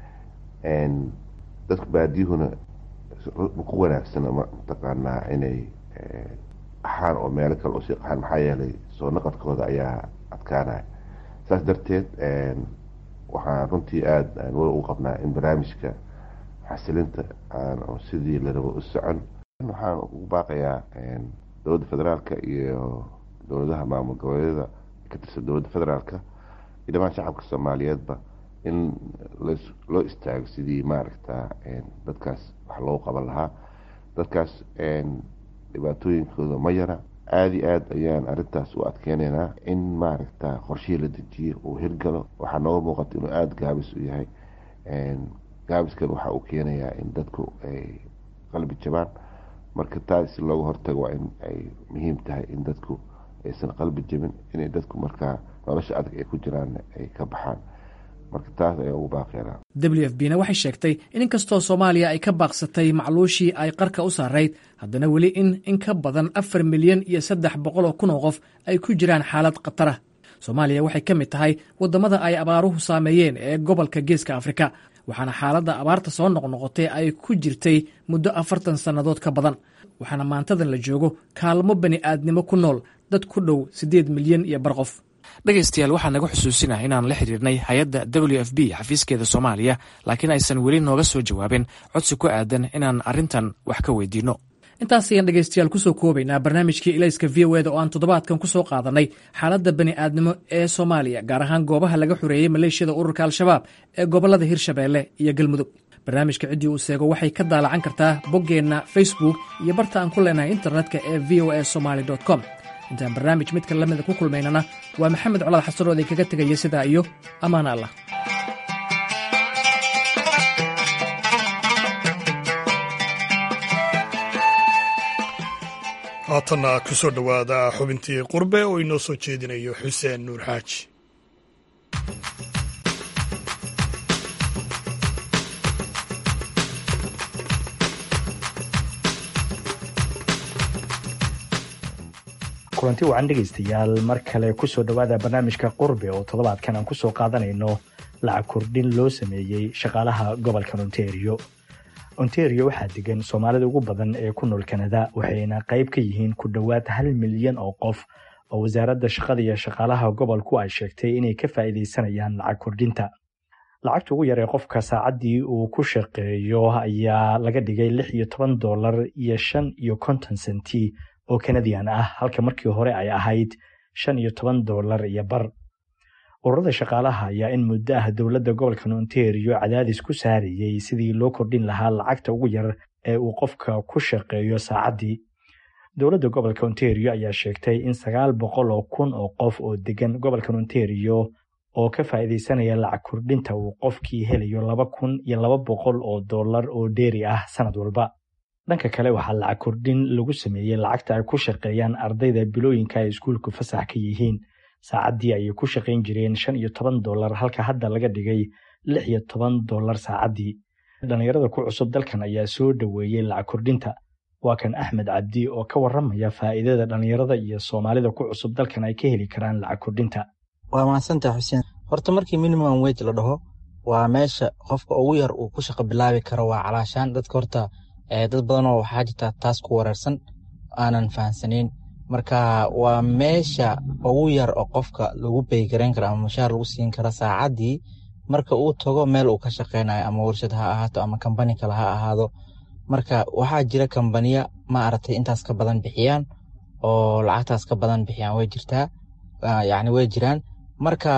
dadku baadiyuhuna ku wanaagsana mataqaanaa inay qaxaan oo meelo kale usii qaxaan maxaa yeelay soo naqadkooda ayaa adkaanaya saas darteed waxaan runtii aada aan wal u qabnaa in barnaamijka xasilinta aan sidii la rabo u socon waxaan ugu baaqayaa dowladda federaalka iyo dowladaha maamul goboleedyada ka tirsan dowladda federaalka iyo dhamaan shacabka soomaaliyeedba in loo istaago sidii maaragta dadkaas wax loogu qaban lahaa dadkaas dhibaatooyinkooda ma yara aada iyo aada ayaan arrintaas u adkeyneynaa in maaragta qorshihii la dejiyo uu hirgalo waxaa nooga muuqata inuu aada gaabis u yahay gaabiskan waxa uu keenayaa in dadku ay qalbi jabaan marka taas si looga hortago waa in ay muhiim tahay in dadku aysan qalbi jabin inay dadku markaa nolosha adag ay ku jiraan ay ka baxaan marka taas ayaa ugu baaqeynaa w f b na waxay sheegtay in inkastoo soomaaliya ay ka baaqsatay macluushii ay qarka u saarayd haddana weli in in ka badan afar milyan iyo saddex boqol oo kun oo qof ay ku jiraan xaalad khatara soomaaliya waxay ka mid tahay waddamada ay abaaruhu saameeyeen ee gobolka geeska afrika waxaana xaaladda abaarta soo noqnoqotay ay ku jirtay muddo afartan sannadood ka badan waxaana maantadan la joogo kaalmo bani aadnimo ku nool dad ku dhow siddeed milyan iyo bar qof dhegaystayaal waxaa naga xusuusinah inaan la xidhiirnay hay-adda w f b xafiiskeeda soomaaliya laakiin aysan weli nooga soo jawaabin codsi ku aadan inaan arrintan wax ka weydiinno intaas ayaan dhegaystayaal kusoo koobaynaa barnaamijkii ilayska v o eda oo aan toddobaadkan ku soo qaadanay xaaladda bani aadnimo ee soomaaliya gaar ahaan goobaha laga xoreeyey maleeshiyada ururka al-shabaab ee gobollada hirshabeelle iyo galmudug barnaamijka ciddii uu seego waxay ka daalacan kartaa boggeenna facebook iyo barta aan ku leenahay internetka ee v o a somaly com intaan barnaamij midka lamida ku kulmaynana waa maxamed colaad xasan oo idin kaga tegaya sidaa iyo ammaan allah haatanna ku soo dhowaada xubintii qurbe oo inoo soo jeedinayo xuseen nuur xaaji kulanti wacan dhegaystayaal mar kale kusoo dhowaada barnaamijka qurbe oo toddobaadkan aan kusoo qaadanayno lacag kordhin loo sameeyey shaqaalaha gobolka ontario ontario waxaa degan soomaalida ugu badan ee ku nool kanada waxayna qayb ka yihiin ku dhowaad hal milyan oo qof oo wasaaradda shaqada iyo shaqaalaha gobolku ay sheegtay inay ka faa'iidaysanayaan lacag kordhinta lacagta ugu yar ee qofka saacaddii uu ku shaqeeyo ayaa laga dhigay lix iyo toban dollar iyo shan iyo konton senti oo kanadian ah halka markii hore ay ahayd shan iyo toban dollar iyo bar ururada shaqaalaha ayaa in muddo ah dowladda gobolka ontario cadaadis ku saarayey sidii loo kordhin lahaa lacagta ugu yar ee uu qofka ku shaqeeyo saacaddii dowladda gobolka ontario ayaa sheegtay in sagaal boqol oo kun oo qof oo degan gobolka ontario oo ka faa'iidaysanaya lacag kordhinta uu qofkii helayo laba kun iyo laba boqol oo dollar oo dheeri ah sanad walba dhanka kale waxaa lacag kordhin lagu sameeyey lacagta ay ku shaqeeyaan ardayda bilooyinka ay iskuulku fasax ka yihiin saacaddii ayay ku shaqayn jireen shan iyo toban dollar halka hadda laga dhigay lix iyo toban dollar saacaddii dhallinyarada ku cusub dalkan ayaa soo dhoweeyey lacag kordhinta waa kan axmed cabdi oo ka warramaya faa'iidada dhallinyarada iyo soomaalida ku cusub dalkan ay ka heli karaan lacag kordhinta waa mahadsantaha xuseen horta markii minimum wage la dhaho waa meesha qofka ugu yar uu ku shaqo bilaabi karo waa calaashaan dadka horta dad badanoo waxaa jirta taas ku wareersan aanan fahamsanayn marka waa meesha ugu yar oo qofka lagu beygarayn karo ama mushaar lagu siin karo saacaddii marka uu tago meel uu ka shaqaynayo ama warshad ha ahaato ama kambani kale ha ahaado marka waxaa jira kambaniya ma aragtay intaas ka badan bixiyaan oo lacagtaas ka badan bixiyaan way jirtaa yacni way jiraan marka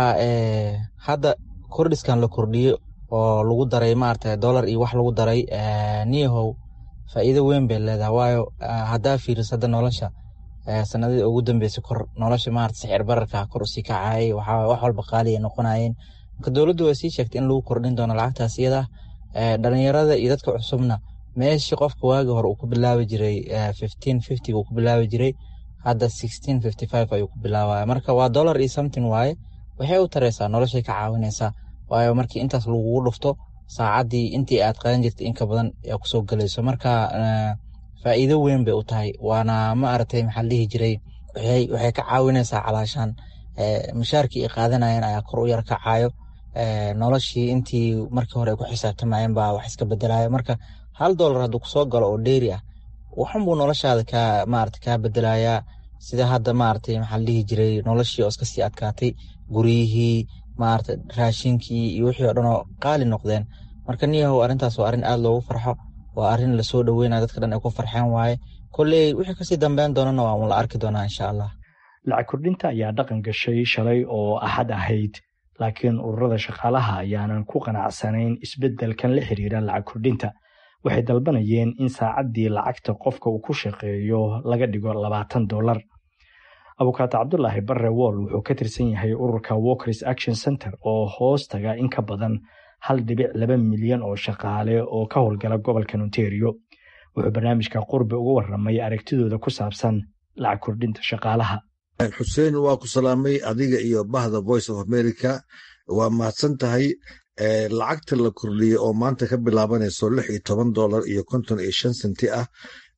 hadda kordhiskan la kordhiyey oo lagu daray maaragtay dollar iyo wax lagu daray niyahow faa'iido weyn bay leedahay waayo haddaa fiiriso hadda nolosha sanadii ugu dambeysay kor nolosha maarata sicir bararka kor usii kacayay wax walba qaali ay noqonayeen marka dowladdu way sii sheegtay in lagu kordhin doono lacagtaas iyada dhalinyarada iyo dadka cusubna meeshii qofka waagi hore uu ku bilaabi jiray fifteen fifty uu ku bilaabi jiray hadda sixteen fifty five ayuu ku bilaabaya marka waa dollar iyo something waaye waxay u taraysaa noloshay ka caawinaysaa waayo markii intaas lagugu dhufto saacaddii intii aad qadan jirtay inka badan yaa kusoo gelayso marka faa'iido weyn bay u tahay waana ma aragtay maxaa la dhihi jiray waxay ka caawinaysaa calaashaan mushaarkii ay qaadanayeen ayaa kor u yar kacayo noloshii intii markii hore ay ku xisaabtamayeen baa wax iska bedelayo marka hal dollar hadduu kusoo galo oo dheeri ah waxunbuu noloshaada kaa maarata kaa bedelayaa sida hadda maaragtay maxaa la dhihi jiray noloshii oo iska sii adkaatay guryihii maarata raashinkii iyo wixii oo dhan oo qaali noqdeen marka niyahow arrintaas waa arrin aad loogu farxo waa arrin lasoo dhoweynaya dadka dhan ay ku farxeen waaye kolley wixii kasii dambeyn doonana waa un la arki doonaa insha allah lacag kordhinta ayaa dhaqan gashay shalay oo axad ahayd laakiin ururada shaqaalaha ayaanan ku qanacsanayn isbeddelkan la xiriira lacag kordhinta waxay dalbanayeen in saacaddii lacagta qofka uu ku shaqeeyo laga dhigo labaatan dollar abukaato cabdulaahi barre woll wuxuu ka tirsan yahay ururka walkers action center oo hoos taga in ka badan hal dhibic laba milyan oo shaqaale oo ka howlgala gobolkan ontario wuxuu barnaamijka qurbi uga warramay aragtidooda ku saabsan lacag kordhinta shaqaalaha xuseen waa ku salaamay adiga iyo bahda voice of america waa mahadsan tahay lacagta la kordhiyey oo maanta ka bilaabanayso lix iyo toban dollar iyo konton iyo shan senti ah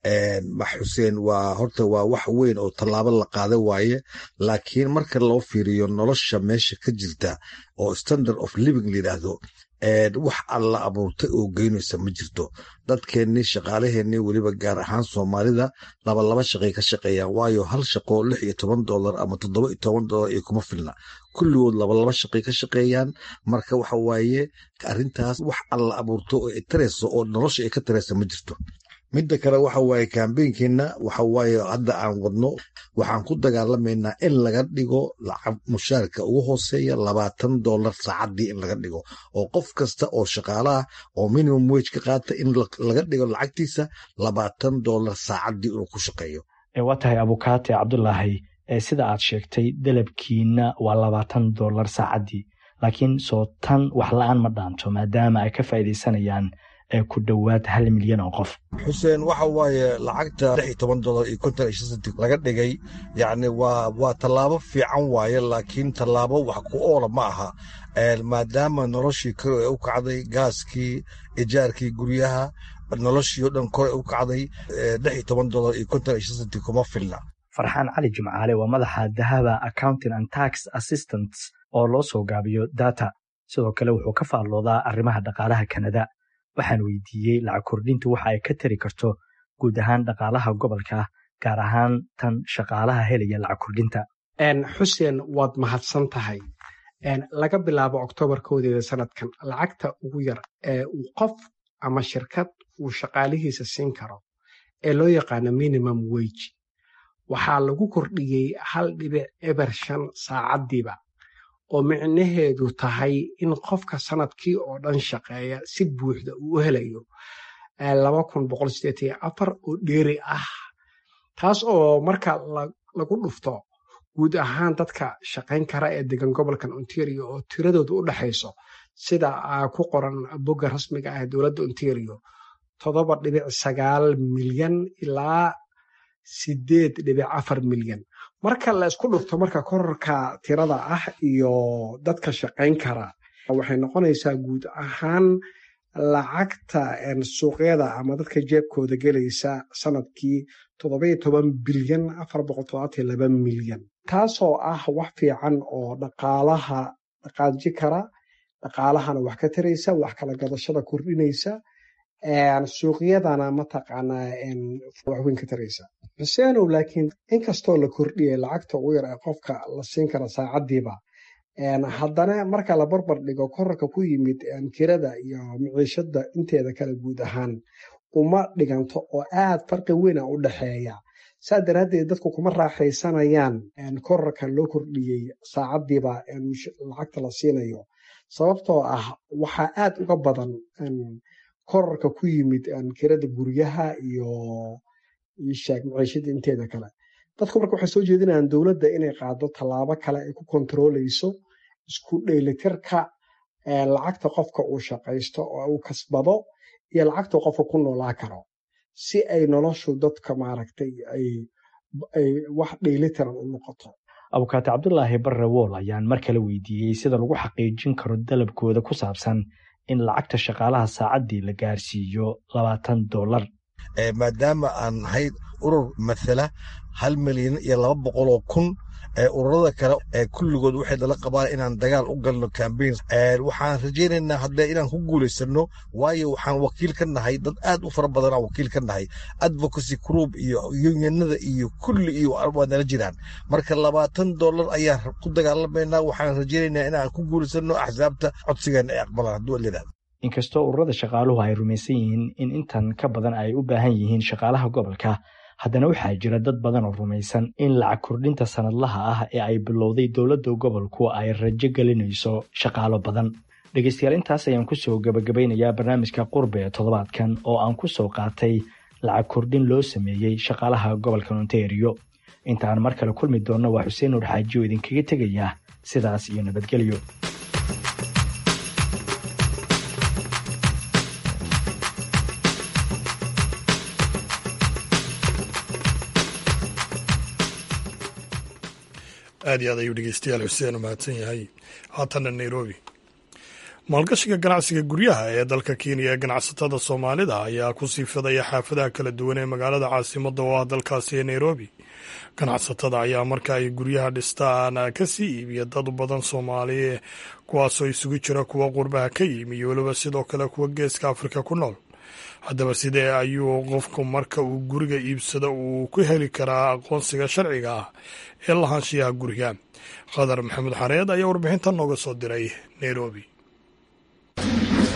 xuseen waa horta waa wax weyn oo tallaabo la qaada waaye laakiin marka loo fiiriyo nolosha meesha ka jirta oo standard of living layidhaahdo wax alla abuurtay oo geynaysa ma jirto dadkeennii shaqaalaheennii weliba gaar ahaan soomaalida laba laba shaqay ka shaqeeyaan waayo hal shaqo lix iyo toban dollar ama toddoba iyo toban dollar iyo kuma filna kulligood laba laba shaqay ka shaqeeyaan marka waxa waaye arrintaas wax alla abuurto oo ay tarayso oo nolosha ay ka taraysa ma jirto midda kale waxa waaye kambeynkeena waxa waaye hadda aan wadno waxaan ku dagaalamaynaa in laga dhigo lacag mushaarka ugu hooseeya labaatan dollar saacaddii in laga dhigo oo qof kasta oo shaqaalaha oo minimum wage ka qaata in laga dhigo lacagtiisa labaatan dollar saacaddii inuu ku shaqeeyo waa tahay abukaate cabdulaahi sida aad sheegtay dalabkiina waa labaatan dollar saacaddii laakiin soo tan wax la-aan ma dhaanto maadaama ay ka faa'iidaysanayaan ku dhowaad hal milyan oo qof xuseen waxa waaye lacagta lix iyo toban dollar iyo konton iyo shan senti laga dhigay yacni waa waa tallaabo fiican waaye laakiin tallaabo wax ku oola ma aha maadaama noloshii kore u kacday gaaskii ijaarkii guryaha noloshii oo dhan kore u kacday lix iyo toban dollar iyo konton iyo shan senti kuma filna farxaan cali jimcaale waa madaxa dahaba accounting and tax assistants oo loo soo gaabiyo data sidoo kale wuxuu ka faalloodaa arrimaha dhaqaalaha kanada waxaan weydiiyey lacag kordhintu waxa ay ka tari karto guud ahaan dhaqaalaha gobolka gaar ahaan tan shaqaalaha helaya lacag kordhinta xuseen waad mahadsan tahay laga bilaabo oktoobar koodeeda sanadkan lacagta ugu yar ee uu qof ama shirkad uu shaqaalihiisa siin karo ee loo yaqaano minimum wege waxaa lagu kordhiyey hal dhibic eber shan saacaddiiba oo micnaheedu tahay in qofka sanadkii oo dhan shaqeeya si buuxda uu u helayo oo dheeri ah taas oo marka lagu dhufto guud ahaan dadka shaqayn kara ee degan gobolkan ontario oo tiradoodu u dhexayso sida ku qoran bogga rasmiga ah ee dowladda ontario toddoba dhibic sagaal milyan ilaa sideed dhibic afar milyan marka la isku dhufto marka korarka tirada ah iyo dadka shaqayn kara waxay noqonaysaa guud ahaan lacagta suuqyada ama dadka jeebkooda gelaysa sanadkii toddobiyo toban bilyan afar boqol todobaatan laba milyan taasoo ah wax fiican oo dhaqaalaha dhaqaaji kara dhaqaalahana wax ka taraysa wax kala gadashada kordhinaysa suuqyadana mataqaanaa waxweyn ka taraysa xuseenow laakiin inkastoo la kordhiyay lacagta ugu yar ee qofka la siin kara saacaddiiba haddana marka la barbar dhigo korarka ku yimid kirada iyo miciishada inteeda kale guud ahaan uma dhiganto oo aad farqi weyna u dhexeeya saa daraaddeed dadku kuma raaxaysanayaan korarka loo kordhiyey saacaddiiba lacagta la siinayo sababtoo ah waxaa aad uga badan korarka ku yimid kirada guryaha iyo sheeg maciishada inteeda kale dadku marka waxay soo jeedinayaan dowladda inay qaado tallaabo kale ay ku kontarooleyso isku dheelitirka lacagta qofka uu shaqaysto oo uu kasbado iyo lacagta qofka ku noolaa karo si ay noloshu dadka maaragtay ay wax dheelitiran u noqoto abukaate cabdulaahi barre wool ayaan mar kale weydiiyey sida lagu xaqiijin karo dalabkooda ku saabsan in lacagta shaqaalaha saacaddii la gaarsiiyo labaatan dollar maadaama aan nahay urur mathala hal milyan iyo laba boqoloo kun ururada kale ee kulligood waxay dala qabaan inaan dagaal u galno cambaign waxaan rajaynaynaa hadde inaan ku guulaysano waayo waxaan wakiil ka nahay dad aad u fara badan aan wakiil ka nahay advocacy group iyo unionada iyo kulli iyo waa nala jiraan marka labaatan dollar ayaan ku dagaalamaynaa waxaan rajaynaynaa inaan ku guulaysano axsaabta codsigeena ay aqbalaan hadduu layidhahdo inkastoo ururada shaqaaluhu ay rumaysan yihiin in intan ka badan ay u baahan yihiin shaqaalaha gobolka haddana waxaa jira dad badan oo rumaysan in lacag kordhinta sanadlaha ah ee ay bilowday dowladda gobolku ay rajo gelinayso shaqaalo badan dhegeystayaal intaas ayaan kusoo gabagabaynayaa barnaamijka qurbe ee toddobaadkan oo aan ku soo qaatay lacag kordhin loo sameeyey shaqaalaha gobolka ontario intaan mar kale kulmi doonno waa xuseen nuur xaaji oo idinkaga tegaya sidaas iyo nabadgelyo aad iyo aad ayuu dhegeystayaal xuseen u mahadsan yahay haatanna nairobi maalgashiga ganacsiga guryaha ee dalka kenya ee ganacsatada soomaalida ayaa ku sii fidaya xaafadaha kala duwan ee magaalada caasimadda oo ah dalkaasi ee nairobi ganacsatada ayaa marka ay guryaha dhistaan ka sii iibiya dad badan soomaali kuwaasoo isugu jira kuwa qurbaha ka yimi iyo weliba sidoo kale kuwa geeska afrika ku nool haddaba sidee ayuu qofku marka uu guriga iibsado uu ku heli karaa aqoonsiga sharciga ah ee lahaanshiyaha guriga qadar maxamed xareed ayaa warbixintan nooga soo diray nairobi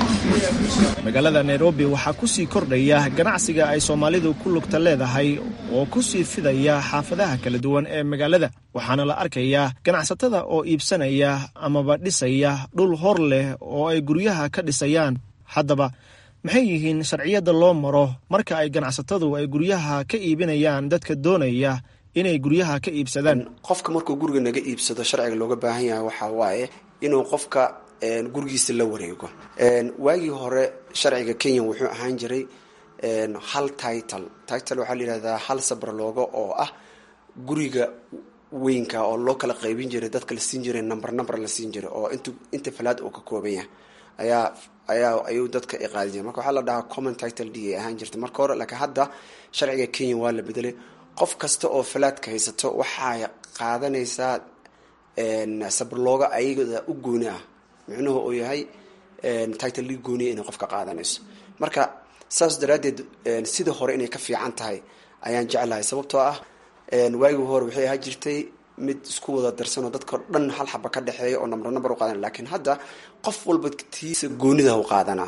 magaalada nairobi waxaa ku sii kordhaya ganacsiga ay soomaalidu ku lugta leedahay oo ku sii fidaya xaafadaha kala duwan ee magaalada waxaana la arkayaa ganacsatada oo iibsanaya amaba dhisaya dhul hor leh oo ay guryaha ka dhisayaan haddaba maxay yihiin sharciyadda loo maro marka ay ganacsatadu ay guryaha ka iibinayaan dadka doonaya inay guryaha ka iibsadaan qofka markuu guriga naga iibsado sharciga looga baahan yahay waxaa waaye inuu qofka gurigiisa la wareego waagii hore sharciga kenya wuxuu ahaan jiray hal title title waxaa la yihahdaa hal sabraloogo oo ah guriga weynka oo loo kala qaybin jiray dadka la siin jiray number number la siin jiray oo int inta falaad uu ka kooban yahay ayaa ayaa ayuu dadka iqaadin jiray marka waxaa la dhahaa common title d ay ahaan jirtay marka hore laakiin hadda sharciga kenya waa la bedelay qof kasta oo falaadka haysato waxay qaadanaysaa sabralooga ayagada u gooni ah micnuhu uu yahay title li gooniya inay qofka qaadanayso marka saas daraaddeed sida hore inay ka fiican tahay ayaan jeclahay sababtoo ah waagii hore waxay ahaa jirtay mid isku wada darsanoo dadka dhan hal xaba ka dhexeeya oo number number u qaadanay laakiin hadda qof walba tiisa goonida u qaadanaa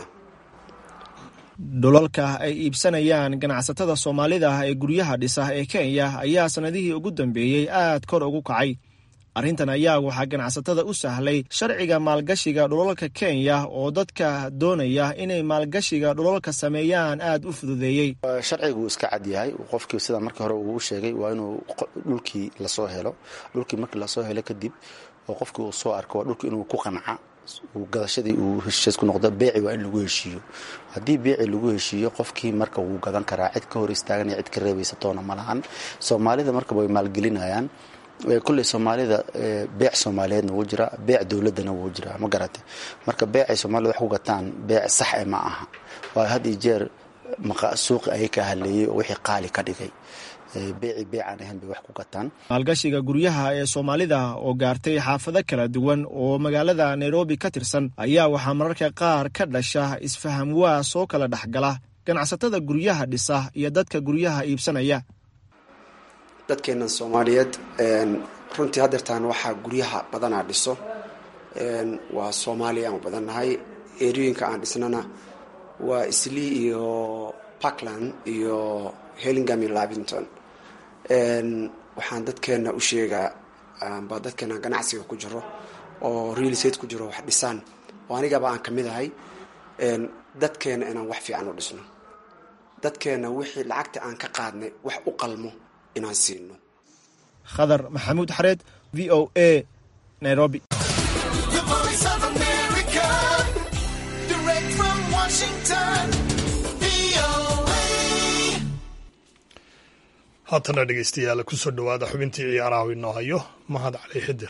dhulalka ay iibsanayaan ganacsatada soomaalida ee guryaha dhisa ee kenya ayaa sanadihii ugu dambeeyey aad kor ugu kacay arrintan ayaa waxaa ganacsatada u sahlay sharciga maalgashiga dhulalka kenya oo dadka doonaya inay maalgashiga dhulalka sameeyaan aada u fududeeyey sharcigu iska cad yahay qofkii sida markii hore uu sheegay waa inuu dhulkii lasoo helo dhulkii markii lasoo helo kadib oo qofkii uu soo arko waa dhulkii inuu ku qanca gadashadii uu heshiis ku noqdo beeci waa in lagu heshiiyo haddii beeci lagu heshiiyo qofkii marka wuu gadan karaa cid ka hor istaagan iyo cid ka reebaysa toona ma lahan soomaalida markaba way maalgelinayaan kulley soomaalida beec soomaaliyeedna wuu jiraa beec dowladana wuu jiraa ma garate marka beecay soomaalida wax ku gataan beec sax e ma aha waayo had iyo jeer suuqi ayay ka haleeyey oo wixii qaali ka dhigay beeci beecaan ahayn bay wax ku gataan maalgashiga guryaha ee soomaalida oo gaartay xaafado kala duwan oo magaalada nairobi ka tirsan ayaa waxaa mararka qaar ka dhasha isfaham waa soo kala dhexgala ganacsatada guryaha dhisa iyo dadka guryaha iibsanaya dadkeenan soomaaliyeed runtii hadeertaan waxaa guryaha badanaa dhiso waa soomaaliya aan badannahay eriyooyinka aan dhisnana waa islii iyo parkland iyo hellingham iyo lavington waxaan dadkeena u sheegaa ba dadkeena ganacsiga ku jiro oo real estate ku jiro wax dhisaan oo anigaba aan ka mid ahay dadkeena inaan wax fiican u dhisno dadkeena wixii lacagta aan ka qaadnay wax u qalmo inaan siino khadar maxamuud xareed v o a nairobi haatana dhegeystayaal kusoo dhowaada xubintii ciyaaraha inoo hayo mahad cali xidir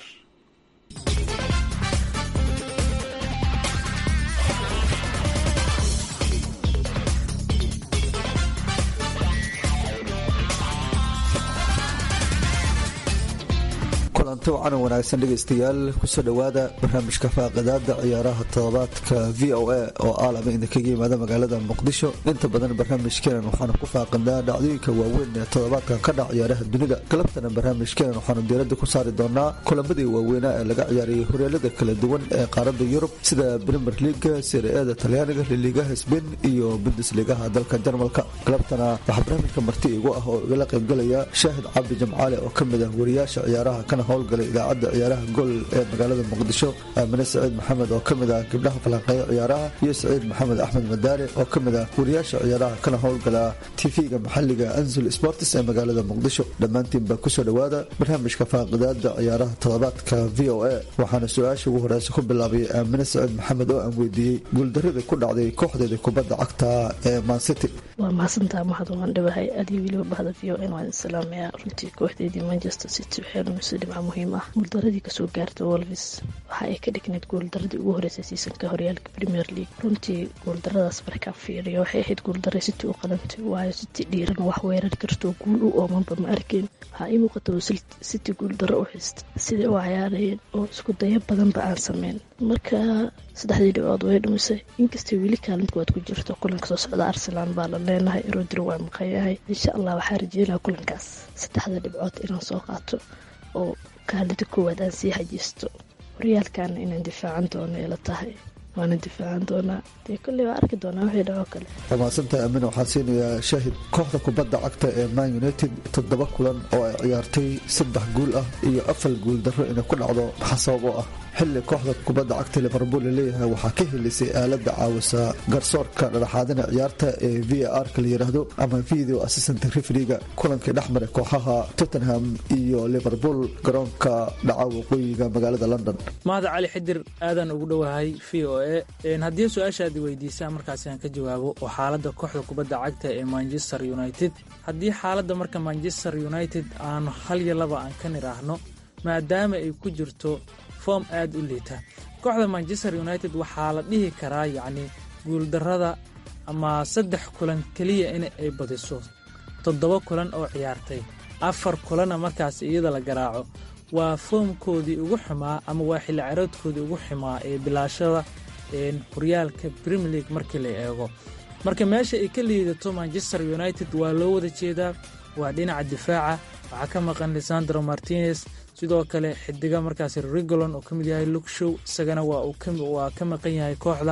kulanti wacan wanaagsan dhegaystayaal kusoo dhowaada barnaamijka faaqidaada ciyaaraha todobaadka v o a oo aalama idinkaga yimaada magaalada muqdisho inta badan barnaamijkeenan waxaanu ku faaqinaa dhacdooyinka waaweyn ee todobaadkan ka dhac ciyaaraha dunida galabtana barnaamijkeenan waxaanu diiradda ku saari doonaa kulamadii waaweynaa ee laga ciyaarayay horyaalada kala duwan ee qaaradda yurub sida brimer liga sire-eeda talyaaniga liligaha sbain iyo bundesligaha dalka jarmalka galabtana waxaa barnaamijka marti igu ah oo igala qaybgalaya shaahid cabdi jamcaale oo kamid ah wariyaasha ciyaaraha kana howlgalay idaacadda ciyaaraha gool ee magaalada muqdisho aamine saciid maxamed oo kamid ah gabdhaha falanqeeya ciyaaraha iyo saciid maxamed axmed madaale oo kamid ah wariyaasha ciyaaraha kana howlgala tv-ga maxaliga anzul sports ee magaalada muqdisho dhammaantiinba kusoo dhowaada barnaamijka faaqidaada ciyaaraha todobaadka v o a waxaana su-aasha ugu horeysa ku bilaabay aamine saciid maxamed oo aan weydiiyey guuldaradii ku dhacday kooxdeeda kubadda cagta ee mancity waa mahadsantaa mahad waan dhawahay adiyo weliba bahda v o n waan salaamayaa runtii kooxdeedii manchester city waxay lumisay dhibca muhiim ah guuldaradii kasoo gaarta wolvis waxa ay ka dhignayd guuldaradii ugu horeysay siisanka horyaalka premier league runtii guuldaradaas markaa fiiriyo waxay ahayd guuldara city u qalantay waayo city dhiiran wax weerari kartoo guul u oomanba ma arkeen waxaa ii muuqata city guuldaro u xista siday u cayaarayeen oo isku dayo badanba aan sameyn marka saddexdii dhibcood way dhumisay inkastay weli kaalinta waad ku jirto kulanka soo socda arsenal baa la leenahay rodri waa maqanyahay insha allah waxaa rajeynaa kulankaas saddexda dhibcood inaan soo qaato oo kaalinta koowaad aan sii hajisto horyaalkaana inaan difaacan doono ila tahay waana difaacan doonaa dee kolley waa arki doonaa wixii dhaco kale waa mahadsantahay amina waxaan siinayaa shaahid kooxda kubadda cagta ee man united toddoba kulan oo ay ciyaartay saddex guul ah iyo afar guul darro inay ku dhacdo maxaa sabab oo ah xilli kooxda kubadda cagta liverpool laleeyahay waxaa ka helisay aalada caawisa garsoorka dhadhaxaadina ciyaarta ee v a r ka la yidhaahdo ama video assistant refriga kulankii dhexmaray kooxaha tottenham iyo liverpool garoonka dhaca waqooyiga magaalada london mahada cali xidir aadaan ugu dhowahay v o e haddii su-aashaad weydiisaan markaasi aan ka jawaabo oo xaaladda kooxda kubadda cagta ee manchester united haddii xaaladda marka manchester united aanu hal iyo laba aan ka nidhaahno maadaama ay ku jirto form aad u liita kooxda manchester united waxaa la dhihi karaa yacni guuldarrada ama saddex kulan keliya in ay badiso toddoba kulan oo ciyaartay afar kulanna markaas iyada la garaaco waa foomkoodii ugu xumaa ama waa xilli caroodkoodii ugu xumaa ee bilaashada horyaalka premier league markii la eego marka meesha ay ka liidato manchester united waa loo wada jeedaa waa dhinaca difaaca waxaa ka maqan lisandro martinez sidoo kale xidiga markaas rigolon oo ka mid yahay lukshow isagana waa ka maqan yahay kooxda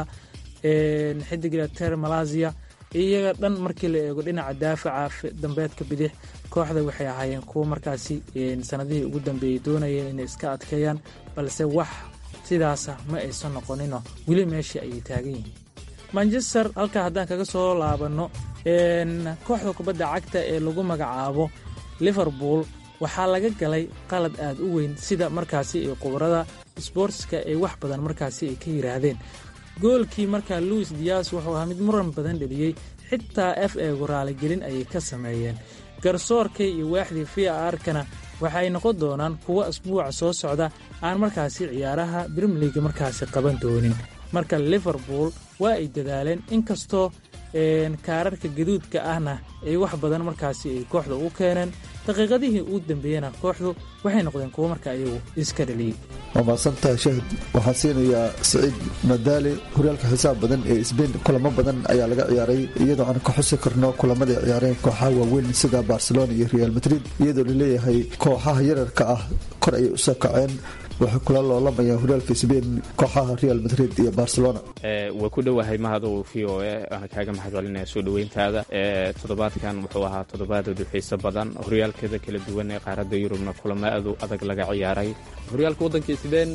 xidiga ter malazia iyaga dhan markii la eego dhinaca daafaca dambeedka bidix kooxda waxay ahaayeen kuwo markaasi sanadihii ugu dambeeyey doonayeen inay iska adkeeyaan balse wax sidaasa ma aysan noqonino weli meeshii ayay taagan yihiin manchester halkaa haddaan kaga soo laabanno kooxda kubadda cagta ee lagu magacaabo liverpool waxaa laga galay qalad aad u weyn sida markaasi ay khubarada sboortska ay wax badan markaasi ay ka yidhaahdeen goolkii markaa louis dias wuxuu ahaa mid muran badan dheliyey xitaa f eegu raaligelin ayay ka sameeyeen garsoorkay iyo waaxdii v a arkana waxay noqon doonaan kuwo asbuuca soo socda aan markaasi ciyaaraha brimliga markaasi qaban doonin marka liverpool waa ay dadaaleen inkastoo kaararka gaduudka ahna ay wax badan markaasi ay kooxda u keeneen daqiiqadihii ugu dambeeyena kooxdu waxay noqdeen kuwo marka iyagu iska dhaliyey waa mahadsantahay shaahid waxaan siinayaa siciid madaali horyaalka xisaab badan ee sbain kulamo badan ayaa laga ciyaaray iyadoo aan ka xusi karno kulamaday ciyaareen kooxaha waaweyn sida barcelona iyo real madrid iyadoo laleeyahay kooxaha yararka ah kor ayay usoo kaceen waxay kula loolamayaan horyaalka sbain kooxaha real madrid iyo barcelona waa ku dhowahay mahadow v o e waana kaaga mahadcelinaya soo dhoweyntaada toddobaadkan wuxuu ahaa toddobaadoodu xiiso badan horyaalkada kala duwan ee qaaradda yurubna kulamo aadu adag laga ciyaaray horyaalka waddanka sbain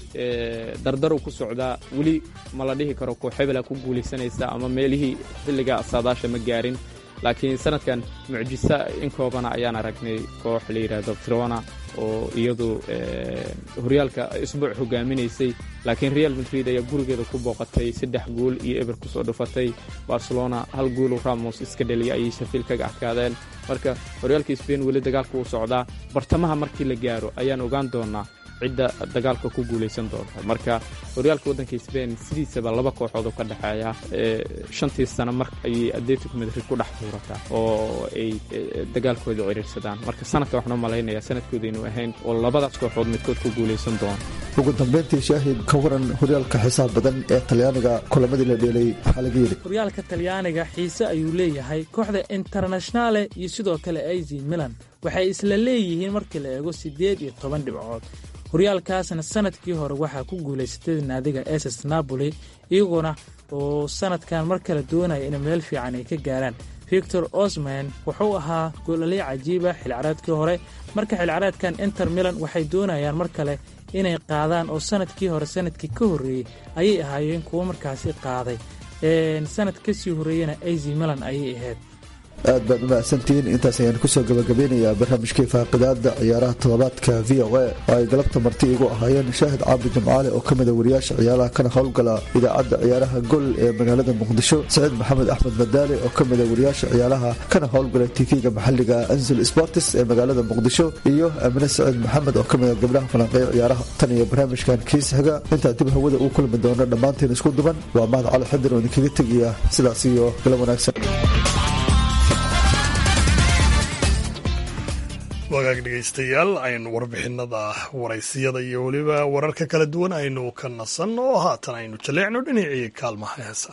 dardaru ku socdaa weli ma la dhihi karo koox hebela ku guulaysanaysa ama meelihii xilliga saadaasha ma gaarin laakiin sanadkan mucjisa in koobana ayaan aragnay koox la yidhaahdo trona oo iyadu horyaalka isbuuc hogaaminaysay laakiin real madrid ayaa gurigeeda ku booqatay saddex guul iyo eber kusoo dhufatay barcelona hal guulu ramos iska dheliya ayay shafiil kaga adkaadeen marka horyaalka sbain weli dagaalka uu socdaa bartamaha markii la gaaro ayaan ogaan doonaa cidda dagaalka ku guulaysan doonta marka horyaalka waddanka sbain sidiisaba laba kooxood oo ka dhexeeya shantii sano mar ayay atletico madrid ku dhex tuurataa oo ay dagaalkooda ciriirsadaan marka sanadka waxaan u malaynayaa sanadkooda inuu ahayn oo labadaas kooxood midkood ku guulaysan doono ugu dambeyntii shaahid ka waran horyaalka xisaab badan ee talyaaniga kulamadii la dheelay waxaa laga yidhi horyaalka talyaaniga xiise ayuu leeyahay kooxda internashnale iyo sidoo kale az milan waxay isla leeyihiin markii la eego siddeed iyo toban dhibcood horyaalkaasna sanadkii hore waxaa ku guulaysatay naadiga ss napoli iyaguna oo sanadkan mar kale doonaya in meel fiican ay ka gaaraan victor osman wuxuu ahaa goolaliy cajiiba xilcaraadkii hore marka xilcaraadkan inter milan waxay doonayaan mar kale inay qaadaan oo sanadkii hore sanadkii ka horreeyey ayay ahaayeen kuwo markaasi qaaday sanad kasii horreeyena az milan ayay ahayd aad baad u mahadsantihiin intaas ayaan kusoo gabagabeynayaa barnaamijkii faaqidaada ciyaaraha toddobaadka v o a oo ay galabta marti igu ahaayeen shaahid caabi jimcaale oo ka mida wariyaasha ciyaaraha kana howlgala idaacadda ciyaaraha gol ee magaalada muqdisho saciid maxamed axmed madaale oo ka mida wariyaasha ciyaaraha kana howlgala tv-ga maxaliga anzul sportis ee magaalada muqdisho iyo amine saciid maxamed oo ka mida gabdhaha falanqeeya ciyaaraha tan iyo barnaamijkan kiis xiga intaa dib hawada uu kulmi doono dhammaanteen isku duban waa mahad cali xadir oo idinkaga tegaya sidaas iyo gala wanaagsan wagaag dhegaystayaal aynu warbixinada waraysiyada iyo weliba wararka kala duwan aynu ka nasan oo haatan aynu jaleecno dhinacii kaalmaha heesa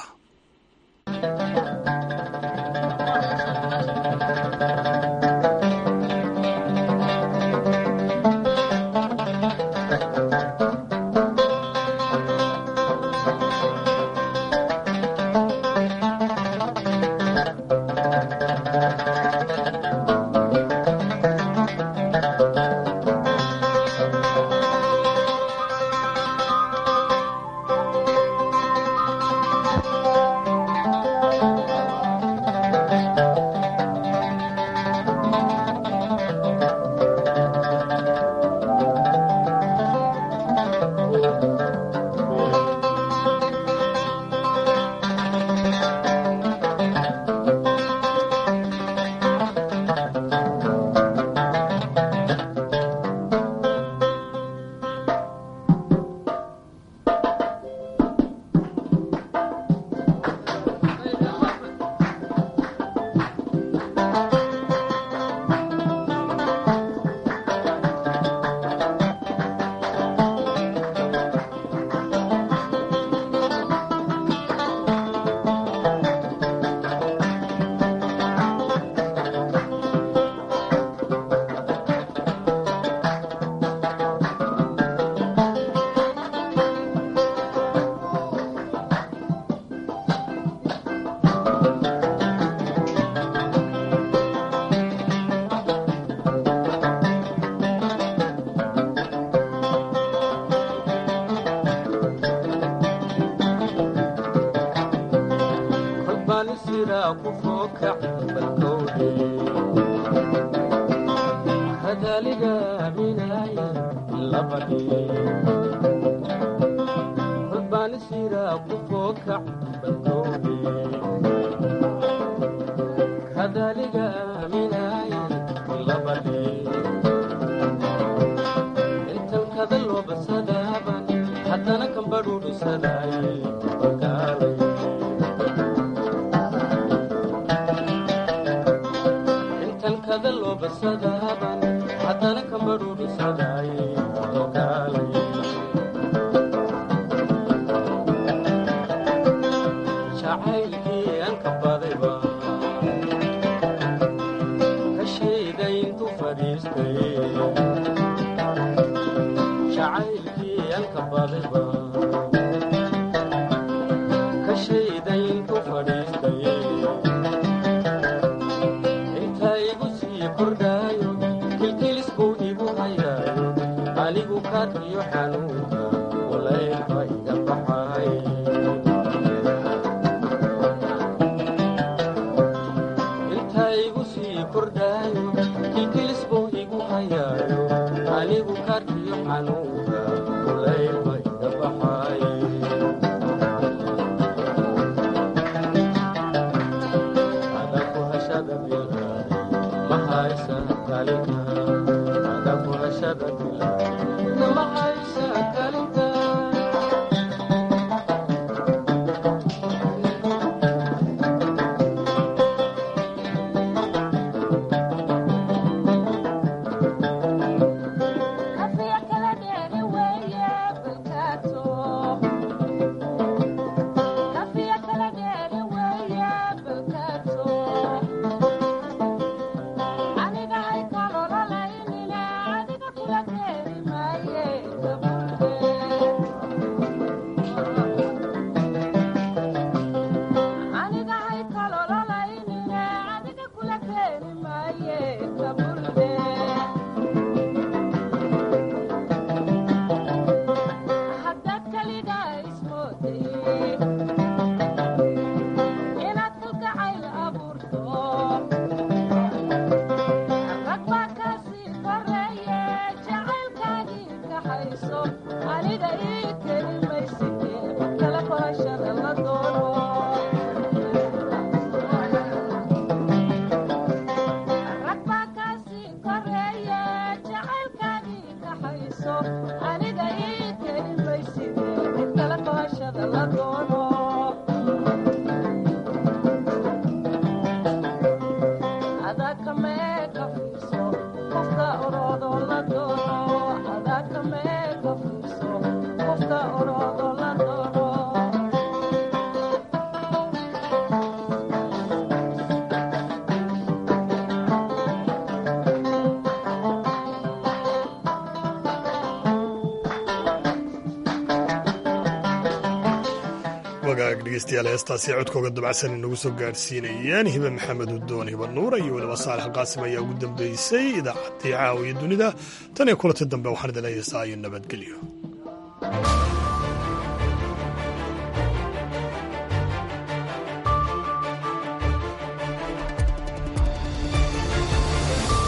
wagaag dhegeystayaal heestaasi codkooga dabacsan inagu soo gaadhsiinayeen hibe maxamed udoon hiba nuura iyo weliba saalax qaasim ayaa ugu dambeysay idaacaddii caawiya dunida tan iyo kulanti dambe waxaan idin leeyahay saa iyo nabadgelyo